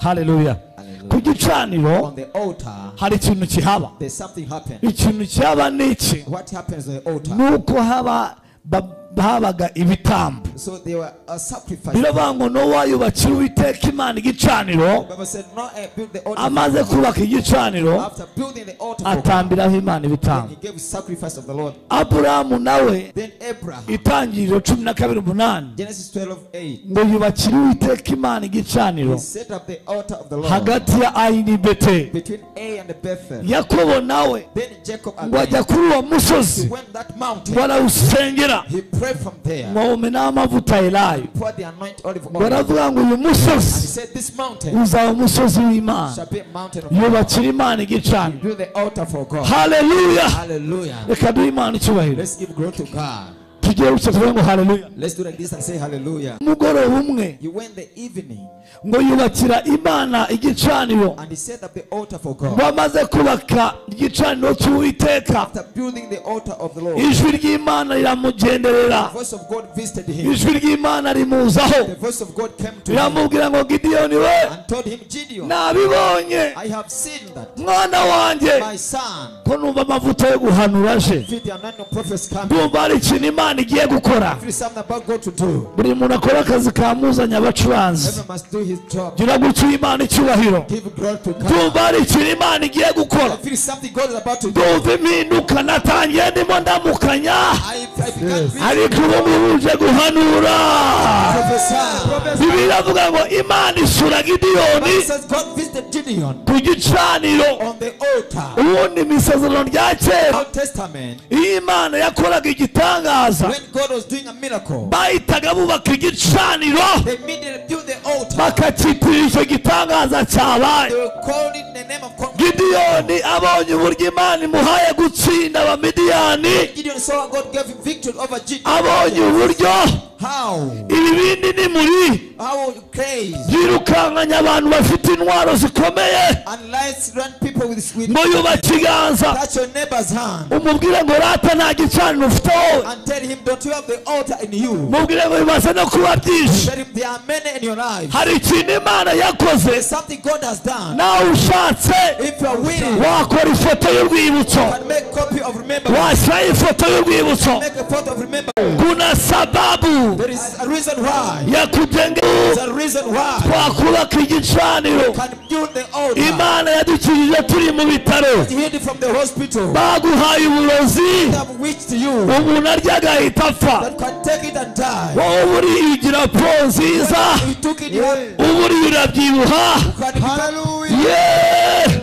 haleluya Hallelujah. ku gicaniro on the altar. hari ikintu kihaba There's something happened. ikintu kihaba ni iki What happens on the altar? ni uko haba ba- habaga ibitambo So they were a sacrifice. biravuga ngo n'uwayubakira uwiteka imana The igicaniro Bible said, No, I built the altar. amaze kubaka igicaniro After building the altar, for God, atambiraho imana then ibitambo he gave sacrifice of the Lord. aburahamu nawe Then Abraham, itangiriro cumi na kabiri umunani Genesis 12 8, ngo yubakira uwiteka imana he igicaniro set up the altar of the Lord hagati ya ayini bete between A and Bethel. yakobo nawe Then Jacob ngo ajya agreed. kuri uwo He musozi went that mountain. barawusengera He prayed from ngo there. awumeneho amavuta elayo Poured the anointed olive oil. And baravuga ngo uyu he musozi said, This mountain uzaba umusozi w'imana shall be a mountain of God. yubakira imana igicaniro Build the altar for God. haleluya Hallelujah. reka duhe imana icyubahiro Let's give glory to God. tugiye gusa tuvuge ngo haleluya Let's do like this and say hallelujah. umugoroba umwe He went the evening ngo yubakira imana igicaniro and he set up the altar for God. bamaze kubaka igicaniro cy'uwiteka After building the altar of the Lord, ijwi ry'imana the riramugenderera voice of God visited him. ijwi ry'imana rimuzaho The voice of God came to him riramubwira ngo gidiyoni we and told him, Gideon, nabibonye I have seen that mwana wanjye my son, ko numva amavuta yo guhanura aje feed the anointing of prophets coming. ndumva hari ikintu imana rigiye gukora If it's something about God to do, buri muntu akora akazi kamuzanye abacuranzi everyone must do his job. gira gutyo imana icyubahiro Give glory to God. ndumva hari ikintu imana igiye gukora If it is something God is about to do, ndumva impinduka natangiye ndimo ndamukanya I, I began to ariko ubu ngubu uje guhanura prophesy. bibiliya avuga ngo imana isura gidiyoni Bible says God visited Gideon ku gicaniro on the altar. ubundi mu isezerano rya kera Old Testament, iyo imana yakoraga igitangaza when God was doing a miracle, bahitaga bubaka igicaniro they immediately built the altar. bakakitirira icyo gitangaza They cyabaye were called it in the name of God. gidiyoni abonye uburyo imana imuhaye gutsinda abamidiyani Gideon saw how God gave him victory over abonye Gideon. uburyo How? ibibindi n'imuri How will you praise? yirukankanya abantu bafite intwaro zikomeye Unless run people with, with ngo yuba kiganza touch your neighbor's hand umubwire ngo rata nta gicaniro ufite wowe and tell him, Don't you have the altar in you? mubwire ngo bimaze no kuba byinshi Tell him there are many in your life. hari ikintu imana yakoze There's something God has done. nawe ushatse If you are willing, wakora ifoto y'urwibutso can make copy of remembrance. washyiraho ifoto y'urwibutso Make a photo of remembrance. kuna sababu There is a reason why. ya kujenga There's a reason why. twakubaka igicaniro Can build the altar. imana yadukijije turi mu bitaro Healed from the hospital. baguhaye uburozi Have witched you umuntu arya agahita apfa that can take it and die. wowe uba uriyugira po nziza He took it. You have uba uriye urabyibuha can become- yeee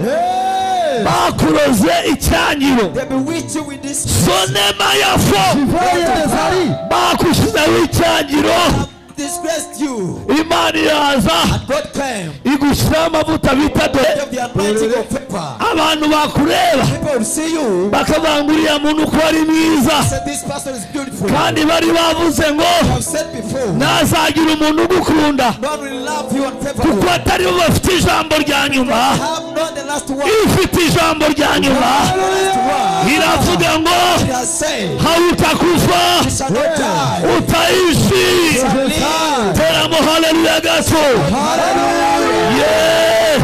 bakuroze icyangiro They bewitch you with this. sonema yafo bakushyizeho icyangiro have disgraced you. imana iraza And God came. igushyiraho amavuta bita de Of the anointing of paper. abantu bakureba People will see you. bakavuga ngo uriya muntu uko ari mwiza Said this person is beautiful. I kandi bari bavuze ngo have said before. No ntazagira umuntu ugukunda one will love you and favor kuko you. atari bo bafite ijambo rya nyuma Have not the last word. ifite ijambo rya nyuma The last word. iravuga ngo He has said. hawe utakufa He shall not die. utayishi teramo haleluya gato Ye!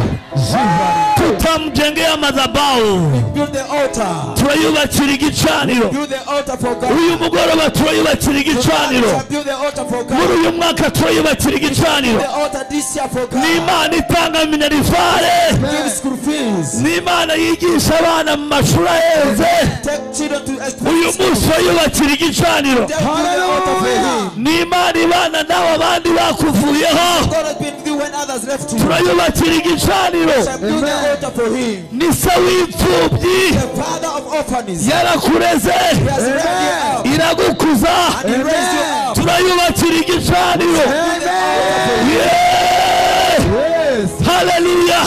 tutamjengea madhabahu Build the altar. turayubakira igicaniro Build the altar for God. uyu mugoroba turayubakira igicaniro Build the altar for muri God. uyu mwaka turayubakira igicaniro The altar this year for God. n'imana itanga minerivare Give school fees. n'imana yigisha abana mu mashuri ahenze Take children to uyu experience. munsi urayubakira igicaniro Build the altar for Him. n'imana ibana nawe abandi bakuvuyeho God has been with you when others left you. turayubakira igicaniro shall build the altar for him. ni se w'imfubyi The father of orphanages. yarakureze He has raised you up. iragukuza And he raised you up. turayubakira igicaniro Build the altar for him. haleluya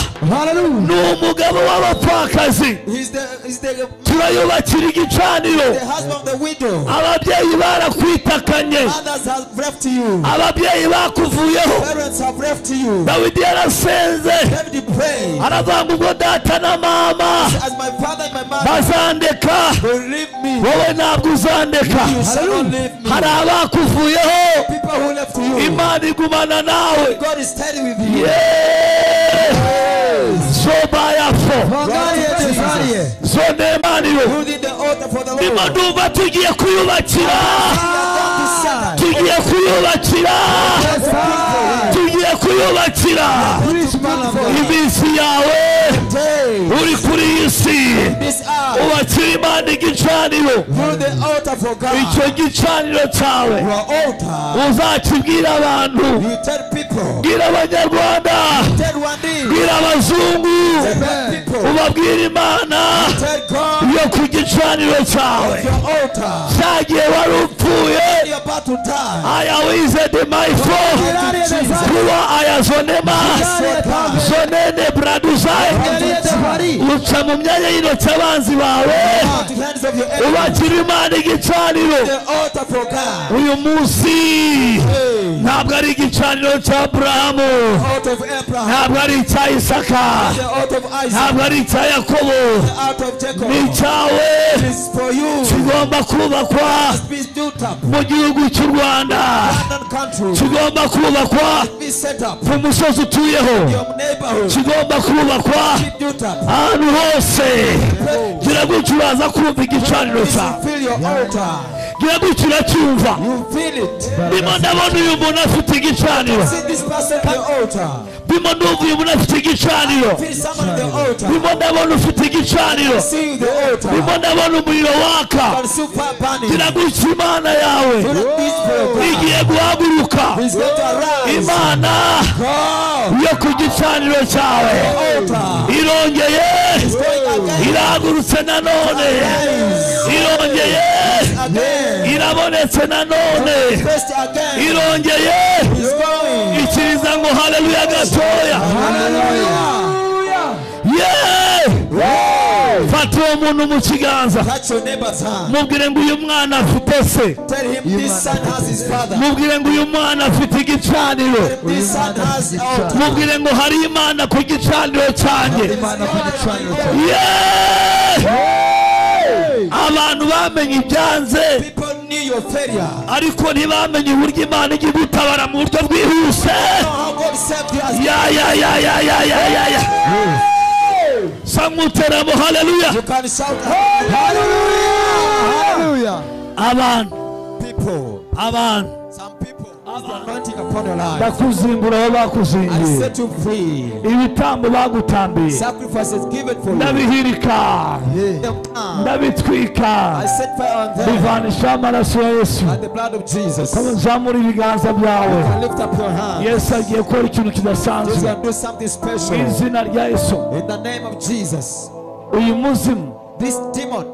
ni umugabo w'abapfakazi He's the, he's the, turayubakira igicaniro the husband of the widow. ababyeyi barakwitakanye Others have left you. ababyeyi bakuvuyeho Parents have left you. dawidi yarasenze David prayed. aravanga ubwo data na mama As my father and my mother bazandeka believe me, wowe ntabwo uzandeka you shall not leave me. hari abakuvuyeho People who left you, imana igumana nawe God is steady with you. Yeee! zoba yafo zone emaniro Building the altar for the ndimo Lord. ndumva tugiye kuyubakira tugiye kuyubakira tugiye kuyubakira iminsi yawe Day. uri kuri iyi si This hour, ubakira imana igicaniro build the altar for God. icyo gicaniro cyawe Your altar. uzakibwira abantu You tell people. bwira abanyarwanda Tell one thing. bwira abazungu Tell people. ubabwire imana Tell God yo ku gicaniro cyawe your altar. cyagiye wari upfuye You're about to die. aya wizedi mayifo kuba aya zonema zonene braduzai uca mu myanya y'intoki abanzi bawe Out the hands of your enemy. ubakira imana igicaniro The altar for God. uyu munsi Hey. ntabwo ari igicaniro cya aburahamu Out of Abraham. ntabwo ari icya isaka The out of Isaac. ntabwo ari icya yakobo The out of ni Jacob. icyawe It's for you. kigomba kubakwa Be built up. mu gihugu cy'u rwanda Abandoned country. kigomba kubakwa Be set up. ku musozi utuyeho Your neighborhood. kigomba kubakwa Be built up. ahantu hose gira gutyo uraza kumva igicaniro cyawe Fill your altar. ngira gutya uracyumva You feel it. ndimo ndabona uyu muntu afite igicaniro See this person at the altar. ndimo ndumva uyu muntu afite igicaniro Feel someone at the altar. ndimo ndabona ufite igicaniro See you at the altar. ndimo ndabona umuriro waka Can super burning. ngira gutya imana yawe Do not this program. igiye guhaguruka He's going to arise. imana Come. yo ku gicaniro cyawe Altar. irongeye Going again. irahagurutse nanone irongeye Again. irabonetse nanone First again. irongeye He's going. ikiriza ngo haleluya gatoya Hallelujah. Yeee! fata uwo muntu mu kiganza Touch your neighbor's hand. mubwire ngo uyu mwana afite se Tell him this son has his father. mubwire ngo uyu mwana afite igicaniro This son has the altar. mubwire ngo hari imana ku gicaniro cyanjye imana ku gicaniro cyawe Yeee! abantu bamenye ibyanze People knew your failure. ariko ntibamenye uburyo imana ijya igutabara mu buryo bwihuse Know how God saved you as ya ya ya ya ya ya ya ya sanguteramo haleluya you can shout hallelujah. abantu People, abantu some people, is the anointing upon your life. ndakuzimbura aho I bakuzimbiye set you free. ibitambo bagutambiye Sacrifices given for you. ndabihirika Them down. ndabitwika I set fire on them bivanishaho amaraso ya yesu by the blood of Jesus. Komeza uzamure ibiganza byawe And lift up your hand. yesu agiye gukora ikintu Jesus kidasanzwe will do something mu special. izina rya yesu In the name of Jesus, uyu muzimu this demon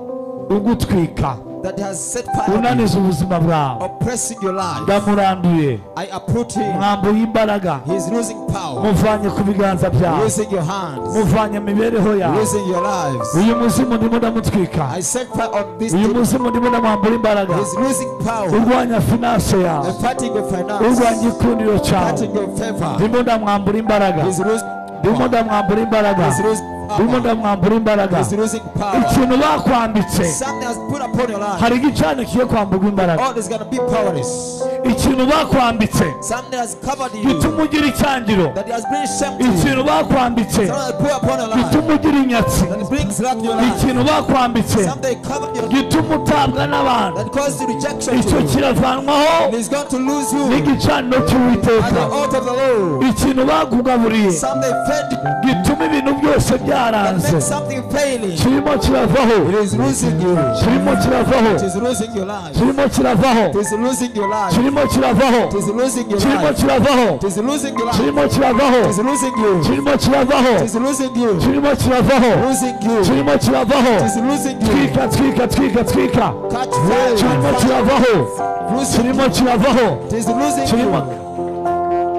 ugutwika that has set fire on you, unaniza ubuzima bwawe oppressing your life, ndamuranduye I uproot him. mwambuye imbaraga He's losing power, muvanye ku biganza byawe losing your hands, muvanye imibereho yawe losing your lives. uyu muzimu ndimo ndamutwika I set fire on this uyu demon. muzimu ndimo ndamwambura imbaraga He's losing power. urwanya finanse yawe I'm fighting your urwanya finance. ikundiro cyawe Fighting your favor. ndimo ndamwambura imbaraga He's losing ndimo power. ndamwambura imbaraga He's losing ndimo power. ndamwambura imbaraga He's losing power. ikintu bakwambitse Something has put upon your life. hari igicaniro kigiye kwamburwa imbaraga All is gonna be powerless. ikintu bakwambitse Something has covered you gituma ugira icyangiro that has been shame to you. ikintu bakwambitse Something has put upon your life gituma ugira inyatsi that brings luck to your life. ikintu bakwambitse Something covered your life gituma utabwa n'abantu that caused you rejection icyo to you. kiravanwaho And he's going to lose you n'igicaniro at cy'uwiteka the altar of the Lord. ikintu bagugaburiye Something failed you gituma ibintu byose that byaranze makes something failing. kirimo kiravaho It is losing you. It kirimo kiravaho is losing your life. kirimo kiravaho It is losing your life. kirimo kiravaho It is losing your kirimo life. kiravaho It is losing your life. kirimo kiravaho It is losing you. It kirimo kiravaho is losing you. kirimo kiravaho Losing you. It kirimo kiravaho is losing you. twika twika twika twika Catch fire. kirimo kiravaho Losing kirimo you. kiravaho It is losing you. kirimo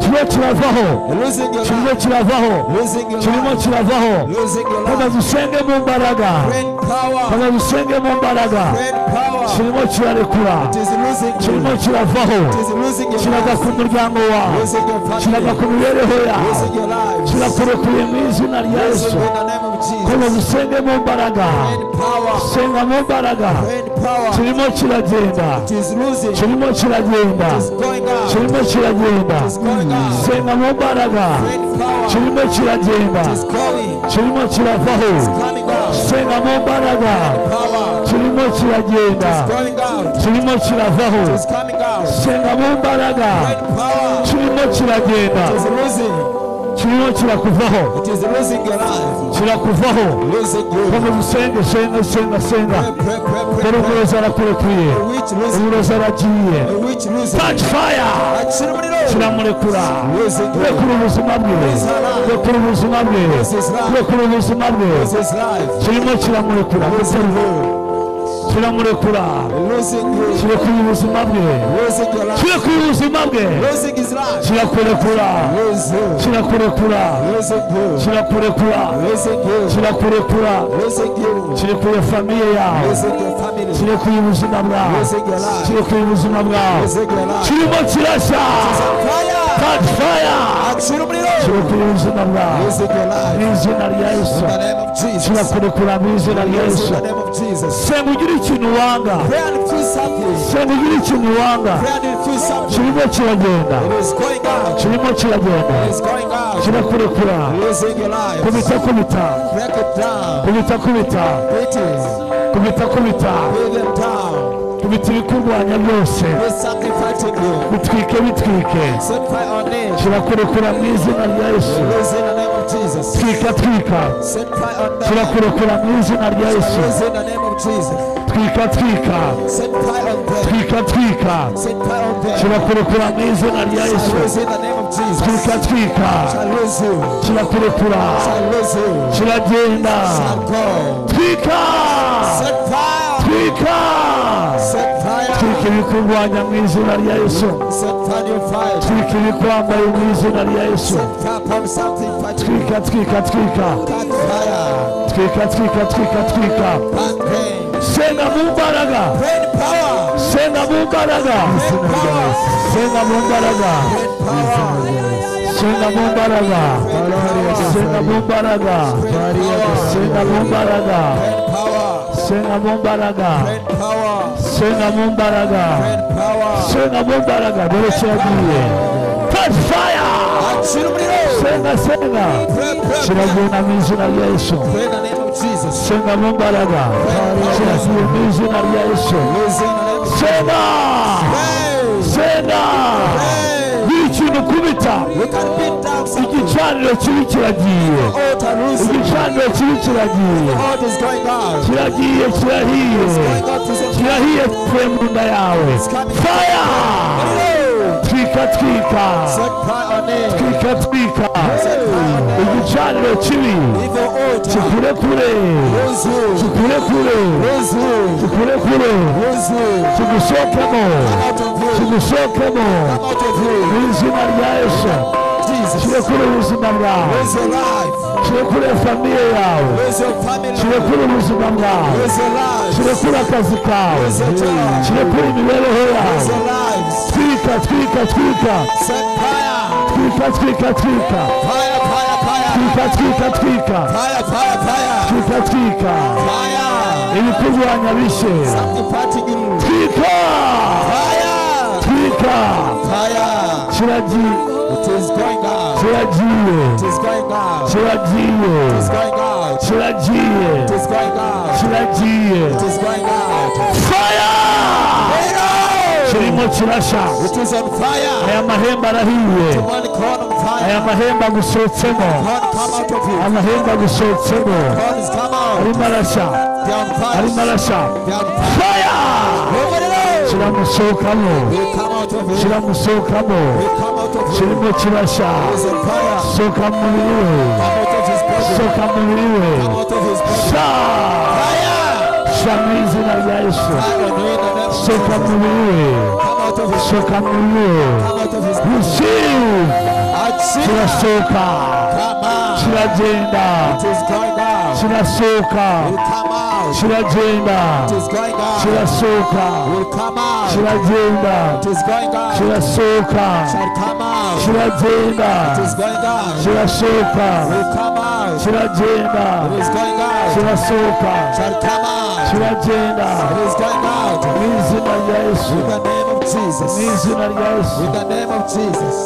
kirimo kiravaho Losing your kirimo life. kiravaho Losing your kirimo life. kiravaho Losing your maze life. dusenge mu mbaraga Brain power. maze dusenge mu mbaraga Brain power. kirimo kirarekura It is losing kirimo you. kiravaho It is losing your kiraga life. ku muryango wawe Losing your kiraga family. ku mibereho yawe Losing your life. kirakurekuye mu izina rya Losing yesu in the name of maze Jesus. dusenge mu mbaraga Brain power. senga mu mbaraga Brain power. kirimo kiragenda It is losing. It kirimo kiragenda is going out. kirimo kiragenda It is going out. senga mu mbaraga Brain power. kirimo kiragenda is going, kirimo kiravaho coming out. senga mu mbaraga Power kirimo kiragenda going out, kirimo kiravaho is coming out. senga mu mbaraga Red power kirimo kiragenda is losing, kirimo kirakuvaho it is losing your life, kirakuvaho losing you. komeza usenge senga senga senga Pray, pray, pray, dore pray, pray. umurozi arakurekuye A witch losing, umurozi aragiye a witch losing. touch fire Akira umuriro, kiramurekura losing you. kurekura ubuzima bwe kurekura ubuzima bwe kurekura ubuzima bwe This is life, kirimo kiramurekura losing you, kiramurekura losing you, kirekura ubuzima bwe losing your life, kirekura ubuzima bwe losing his life. kirakurekura Lose you, kirakurekura losing you, kirakurekura losing you, kirakurekura losing you, kirekuye famiye yawe losing your family, kirekuye ubuzima bwawe losing your life, kirekuye ubuzima bwawe losing your life. kirimo kirashya Fire! touch fire Acira umuriro. kirekuye ubuzima bwawe Losing your mu life. izina rya In yesu the name of Jesus. kirakurekura mu izina rya Yes, in yesu the name of Jesus. senga ugire ikintu wanga Pray and feel something. senga ugire ikintu wanga Pray and feel something. kirimo kiragenda It is going out. kirimo kiragenda It is going out. kirakurekura Losing your life. kubita kubita Break it down. kubita kubita Beat it. kubita kubita Beat them down. ubitse ibikurwanya byose something fighting you. bitwike bitwike Set fire on it. turakurekura mu izina rya yesu Lose in the name of Jesus. twika twika Set fire on them. turakurekura mu izina rya yesu Lose in the name of Jesus. twika twika Set fire on them. twika twika Set fire on them. turakurekura mu izina rya Shall yesu lose in the name of twika Jesus. twika Shall lose you. turakurekura Shall lose you. turagenda Shall go. twika Set fire. twika Set twika fire. ibikurwanya mu izina rya yesu Set fire your fire. twika ibikwambaye mu izina rya yesu Set fire from something fighting you. twika twika twika Cut fire. twika twika twika twika Back pain. senga mu mbaraga Brain power. senga mu mbaraga Brain power. senga mu mbaraga Brain power. senga mu mbaraga senga mu mbaraga senga mu mbaraga Brain power. senga mu mbaraga Brain power. senga mu mbaraga Brain power. senga mu mbaraga dore cyo yagiye touch fire Acira umuriro. senga senga Pray, pray, pray. kiragenda mu izina rya yesu Pray in the name of Jesus. senga mu mbaraga kiragiye mu izina rya yesu Lose in the name of senga Pray. senga Pray. buri kintu kubita You can beat down something. igicaniro kibi kiragiye Altar losing. igicaniro kibi kiragiye What is going on? kiragiye kirahiye Going on to say, kirahiye tuvuye mu nda yawe faya Hello. twika twika Set fire on it. twika twika igicaniro kibi Evil altar. kikure kure Lose you. kikure kure Lose you. kikure kure Lose you. kigushokemo Out of you. kigusokemo Out of you. mu izina rya yesu Jesus. kirekure ubuzima bwawe Lose your life. kirekure famiye yawe Lose your family. kirekure ubuzima bwawe Lose your lives. kirekure akazi kawe kirekure imibereho yawe Lose your lives. twika twika twika Set fire. twika twika twika Fire, fire, fire. twika twika twika Fire, fire, fire. twika twika Fire. ibikurwanya bishe Something fighting you. twika Fire. twika Fire. kiragiye It is going out. kiragiye It is going out. It kiragiye is going out. kiragiye It is going out. kiragiye It is going out. faya Fire. kirimo kirasha It is on fire. aya mahembe arahiye One corn on fire. aya mahembe agusohotsemo Corn come out of you. amahembe agusohotsemo Corn is come out. arimo arashya They are on arimo fire. arashya They are on fire. faya Over the road. kiramusohokamo We come out of you. kiramusohokamo We come out of you. kirimo kirasha It is on fire. soka mu mubiri we Come out of his body. soka mu mubiri we Come out of his body. sha Fire. sha mu izina rya yesu Fire on you in the name of soka mu Jesus. mubiri we Come out of his soka mu mubiri we Come out of his body. receive Achira. kirasohoka Come out. kiragenda It is going out. kirasohoka Will come out. kiragenda It is going out. kirasohoka Will come out. kiragenda It is going out. kirasohoka Shall come out. kiragenda It is going out. kirasohoka Will come out. kiragenda It is going out. kirasohoka Shall come out. kiragenda It is going out. mu izina rya yesu In the name of mu Jesus. izina rya yesu In the name of Jesus.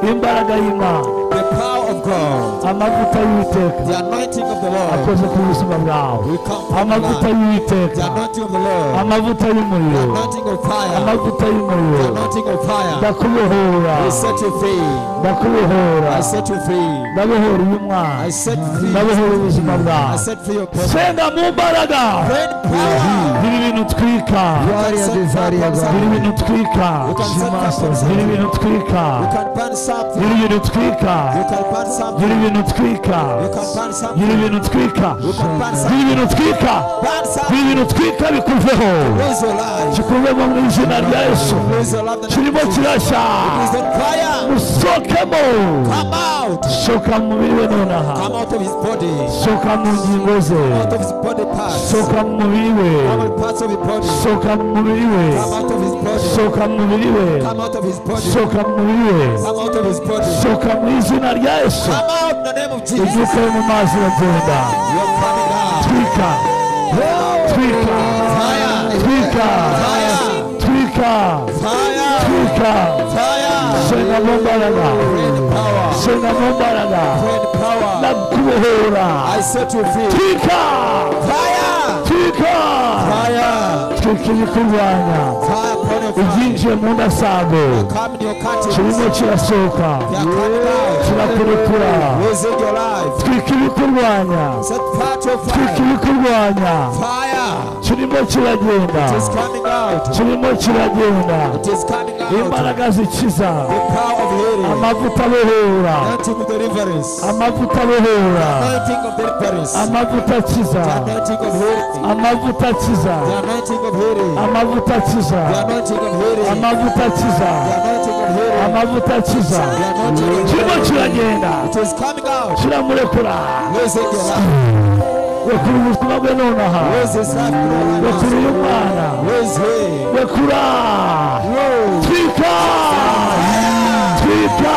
imbaraga y'imana The power of God. amavuta y'uwiteka The anointing of the Lord. akoze ku buzima bwawe Will come from God. amavuta The y'uwiteka anointing of the Lord. amavuta The y'umuriro anointing of fire. amavuta The y'umuriro anointing of fire. ndakubohora I set you free. ndakubohora I set you free. ndabohora uyu I mwana set free. ndabohora ubuzima I bwawe set free your person. senga mu mbaraga Great power. biri ibintu twika You can set fire from biri something. ibintu twika You can set fire from biri something. ibintu twika You can burn something. biri ibintu twika You can burn biri something. ibintu twika You can burn biri something. ibintu twika You can burn biri something. ibintu twika Burn biri something. ibintu twika bikuveho Lose your life. kikuvemo mu izina rya yesu Lose your life. in the name kirimo of Jesus. kirashya Is that fire? usokemo Come out. soka mu mubiri we nonaha Come out of his body. soka mu ngingo ze Out of his body parts. soka mu mubiri we All parts of his body. soka mu mubiri we Come out of his body. soka mu mubiri we Come out of his body. soka mu mubiri we Come out of his body. soka mu izina rya yesu Come out in the name of Jesus. You're ibyuka yo mu mazi uragenda coming out. twika twika Fire. twika Fire. twika Fire. twika Fire. senga mu mbaraga Great power. senga mu mbaraga Great power. ndakubohora I set you free. twika Fire. uratwika Fire. tukiri kurwanya Fire upon your fire. ibyinjiye mu ndasambu Come in your curtains. kirimo kirasohoka They are coming out. kirakurekura Losing your life. twika ibikurwanya Set fire to your twika fire. ibikurwanya Fire. kirimo kiragenda It is coming out. kirimo kiragenda It is coming out. imbaraga zikiza The power of healing. amavuta abohora Anointing of deliverance. amavuta abohora Anointing of deliverance. The amavuta akiza anointing of healing. amavuta akiza The anointing of healing. amavuta akiza The anointing of healing. amavuta akiza The anointing of healing. amavuta The akiza anointing of kirimo healing. kiragenda It is coming out. kiramurekura Losing your life. rekura ubuzima bwe nonaha Lose his life. rekura uyu mwana Lose him. rekura Lose. twika twika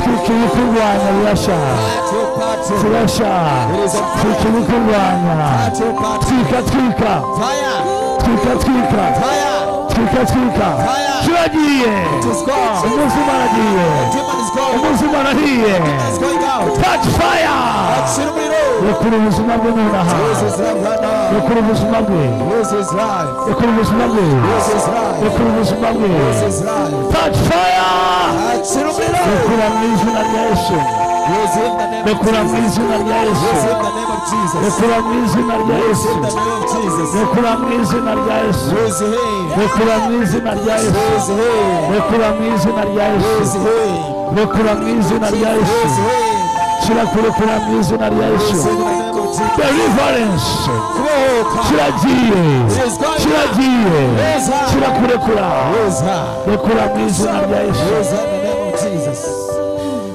twika ibikurwanya birashya At your party. birashya It is on twika fire. ibikurwanya At your party. twika twika Fire. twika twika Fire. twika twika Fire. kiragiye It is gone. umunsi umwana agiye Demon is gone. umunsi umwana ahiye It's going out. touch fire At Shirumiro. rekura ubuzima bwe nonaha Lose his life right now. rekura ubuzima bwe Lose his life. rekura ubuzima bwe Lose his life. rekura ubuzima bwe Lose his life. touch fire At Shirumiro. rekura mu izina rya yesu Lose him in the name of rekura mu Jesus. izina rya yesu Lose him in the name of Jesus. rekura mu izina rya yesu In the name of Jesus. rekura mu izina rya yesu Lose him. rekura mu izina rya yesu Lose him. rekura mu izina rya Lose yesu him. rekura mu izina rya Lose yesu him. shira kurekura mu izina rya yesu In the name of Jesus. deliverance Oh, come. kiragiye kiragiye kirakurekura Raise high. rekura mu izina rya yesu Raise high in the name of Jesus.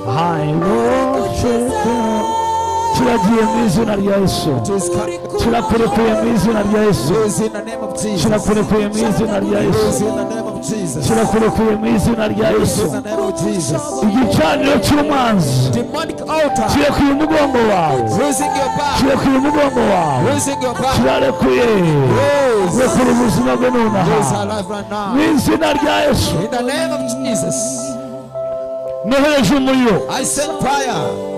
I worship you. Kiragiye mu izina rya Yesu. Just come. Kirakurekuye mu izina rya Yesu. Raise in the name of Jesus. Kirakurekuye mu izina rya Raise Yesu. in the name of Jesus. Kirakurekuye mu izina rya Yesu. In the name of Jesus. Igicaniro cy'umwanzi Demonic altar. kirekuye umugongo wawe. Raising your back. Kirekuye umugongo wawe. Raising your back. Kirarekuye. Raise. Rekura ubuzima bwe Raise her nonaha. life right Mu now. izina rya Yesu. In the name of Jesus. Nohereje umuriro. I send fire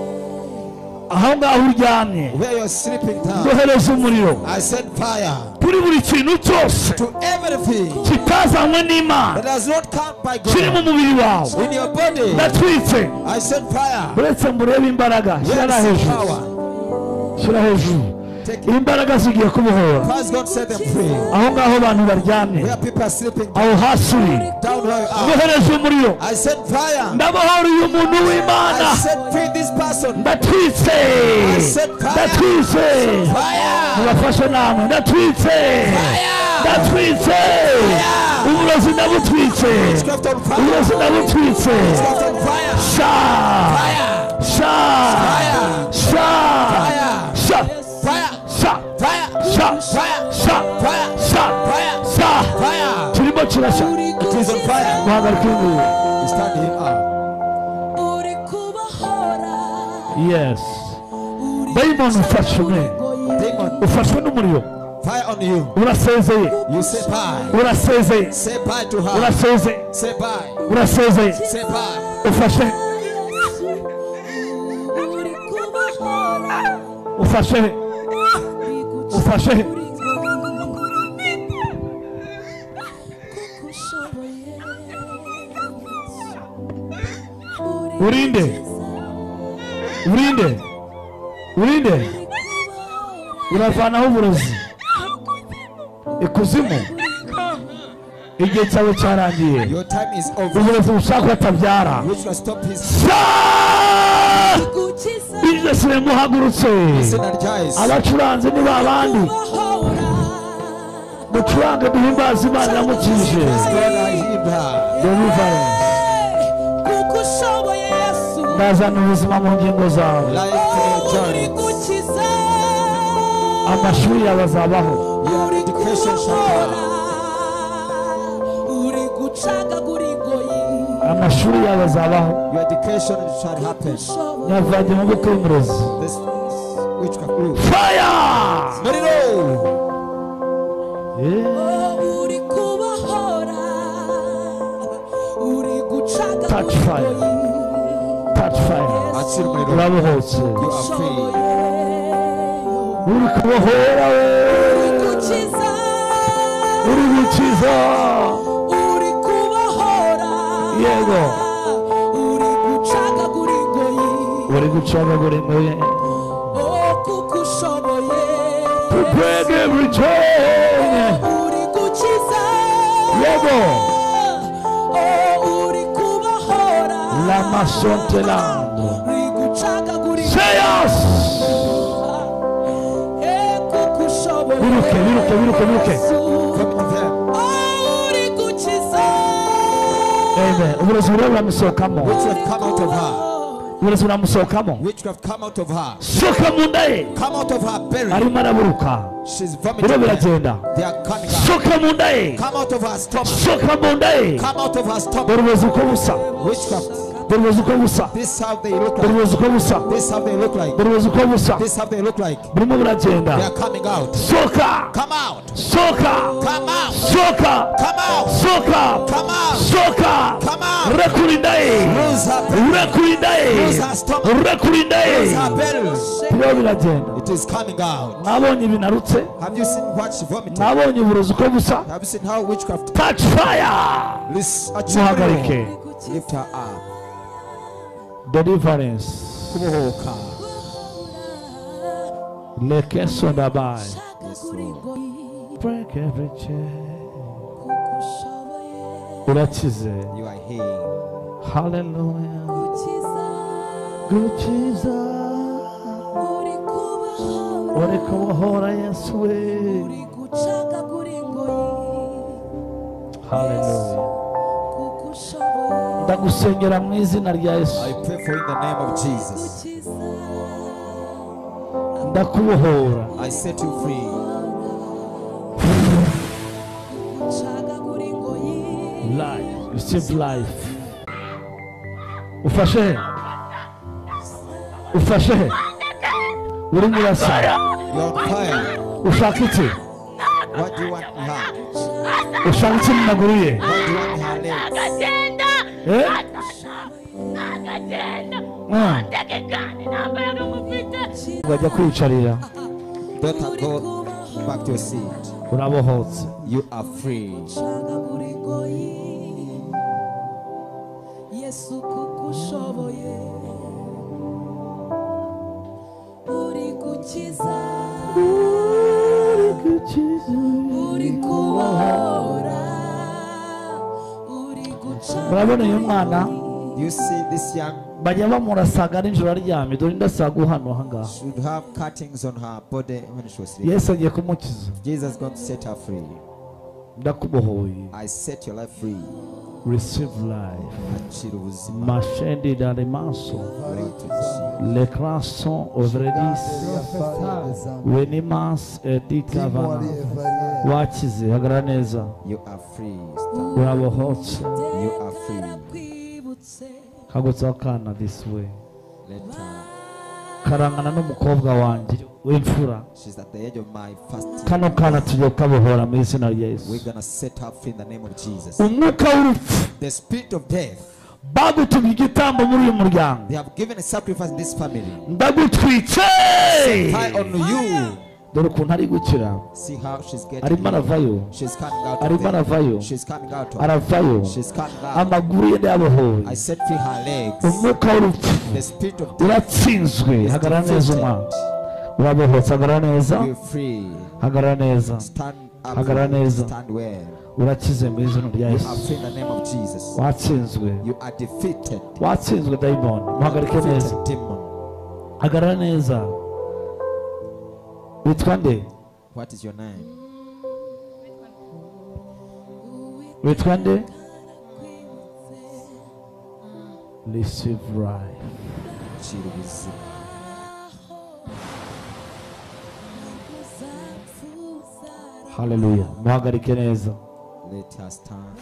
Aho ngaho uryamye. where you're sleeping down. Nohereje umuriro. I send fire Kuri buri kintu cyose to everything kitazanywe n'Imana. that does not come by kiri mu God. mubiri wawe In your body. ndatwitse I send fire. uretse ngo urebe imbaraga shyira Yes, hejuru power. shyira hejuru Take it. imbaraga zigiye kubohora First, God set them free. aho ngaho abantu baryamye Where people are sleeping, aho hasi uri down where you are. bohereza umuriro I said fire. ndabohora uyu muntu w'imana I said free this person. ndatwitse ndatwitse Fire. mubafashe namwe ndatwitse ndatwitse uburozi ndabutwitse Craft on fire. uburozi ndabutwitse Craft on fire. sha Fire. sha Fire. sha Fire. sha Fire. sha Fire. sha Fire. sha Fire. sha Fire. sha Fire. kirimo kirashya It is on fire. guhagarika inguru You stand him up. uri kubahora yes uri dayimoni ufashe umwe Demon. ufashwe n'umuriro Fire on you. urasezeye You say bye. urasezeye Say bye to her. urasezeye Say bye. urasezeye Say bye. ufashe uri kubahora ufashe ufashe kuko ushoboye Urinde. urinde urinde uravanaho uburozi ikuzimu igihe cyawe cyarangiye Your time is over. uburozi bushaka batabyara Which will stop his Sha! gukiza bizinesi muhagurutse synergize. abacuranzi ni ba bandi kubahora mucurange duhimbaza imana yamukije God, I healed her. deliverance kuko ushoboye yesu ndazana ubuzima mu ngingo zawe Life uh, uri journeys. gukiza amashuri yawe azabaho Your uri education shall kubahora come. uri gucagagura ingoyi amashuri yawe azabaho Your education shall happen. nyavanye mu bukwe y'umurozi This witchcraft group. faya Marino! uri kubahora uri gucaga Touch fire. touch fire Atsir Marino. urabohotse You are free. uri kubohora uri we gukiza uri gukiza uri kubohora Yego. uri gucagagura ingoyi uri gucagagura ingoyi oh kuko ushoboye tukwege bucyenye uri gukiza yego oh uri kubohora lamasontelando uri gucagagura ingoyi seyas Eh, kuko ushoboye Biruke, biruke, biruke, biruke. Yesu. Come on there. uri gukiza amen uburozi buramusohokamo Witchcraft come out of her. uburozi buramusohokamo Witchcraft come out of her. soka mu nda ye Come out of her belly. arimo araburuka She's biro vomiting. blood. biragenda They are coming out. soka mu nda ye Come out of her stomach. soka mu nda ye Come out of her stomach. dore uburozi uko busa Witchcraft. dore uburozi uko busa This is how they look dore like. uburozi uko busa This is how they look like. dore uburozi uko busa This is how they look like. burimo buragenda They are coming out. soka Come out. soka Come out. soka Come out. soka Come out. soka Come out. urakurinda ye Lose her belly. urakurinda ye Lose her stomach. urakurinda ye Lose her belly. biro biragenda It is coming out. mwabonye ibinarutse Have you seen what she vomited? mwabonye uburozi uko busa Have you seen how witchcraft touch fire lists muhagarike Lift her up. deliverance Kubohoka. lekeso ndabaye Gucagagura ingoyi break every chain kuko ushoboye urakize You are healed. haleluya gukiza gukiza uri kubohora uri kubohora yesu we uri gucagagura ingoyi haleluya kuko ushoboye ndagusengera mu izina rya I yesu pray for you in the name of Jesus. gukiza ndakubohora I set you free. gucagagura ingoyi life receive life ufashe he ufashe he urimo urasa You're on fire. ushaka iki What do you want in her? ushaka iki mu maguru ye What do you want in her legs? agenda Eh? agenda Ah. ndagegane nambaye n'umufite bajya kwiyicarira Daughter, go back to your seat. urabohotse You are free. gucagagura ingoyi yesu kuko ushoboye uri gukiza uri kubohora uri gucagagura murabona uyu mwana You see, this young bajya bamurasaga nijoro aryamye dore ndasaga hano ahangaha should have cuttings on her body when she was sleeping. yesu agiye kumukiza Jesus is going to set her free. ndakubohoye I set your life free. receive life She was mashende dare maso le classon ovredis wenimas edikavana wakize hagarara neza You are free. Stand. urabohotse You are free. kwibutse kagutseho akana this way Let her. karangana n'umukobwa wanjye w'imfura She's at the edge of my fasting. kano kana tugiye kukabohora mu izina rya We're yesu gonna set her free in the name of Jesus. umwuka w'urupfu The spirit of death. bagutumye igitambo muri uyu muryango They have given a sacrifice in this family. ndagutwitse Tie on you. dore ukuntu ari gukira See how she's getting. arimo healed. aravayo She's coming out. Of arimo aravayo there. She's coming out. Of aravayo She's coming out. amaguru ye ndayabohoye I set free her legs. umwuka w'urupfu The spirit of death. uratsinzwe is hagarara neza defeated. umwana urabohotse hagarara neza You're free. hagarara neza Stand up. Hagarara neza. Stand well. urakize mu izina rya You yesu are free in the name of Jesus. watsinzwe You are defeated. watsinzwe dayimoni muhagarike neza Defeated demon. hagarara neza witwa nde What is your name? witwa nde receive life Chirubizi. haleluya muhagarike neza Let her stand.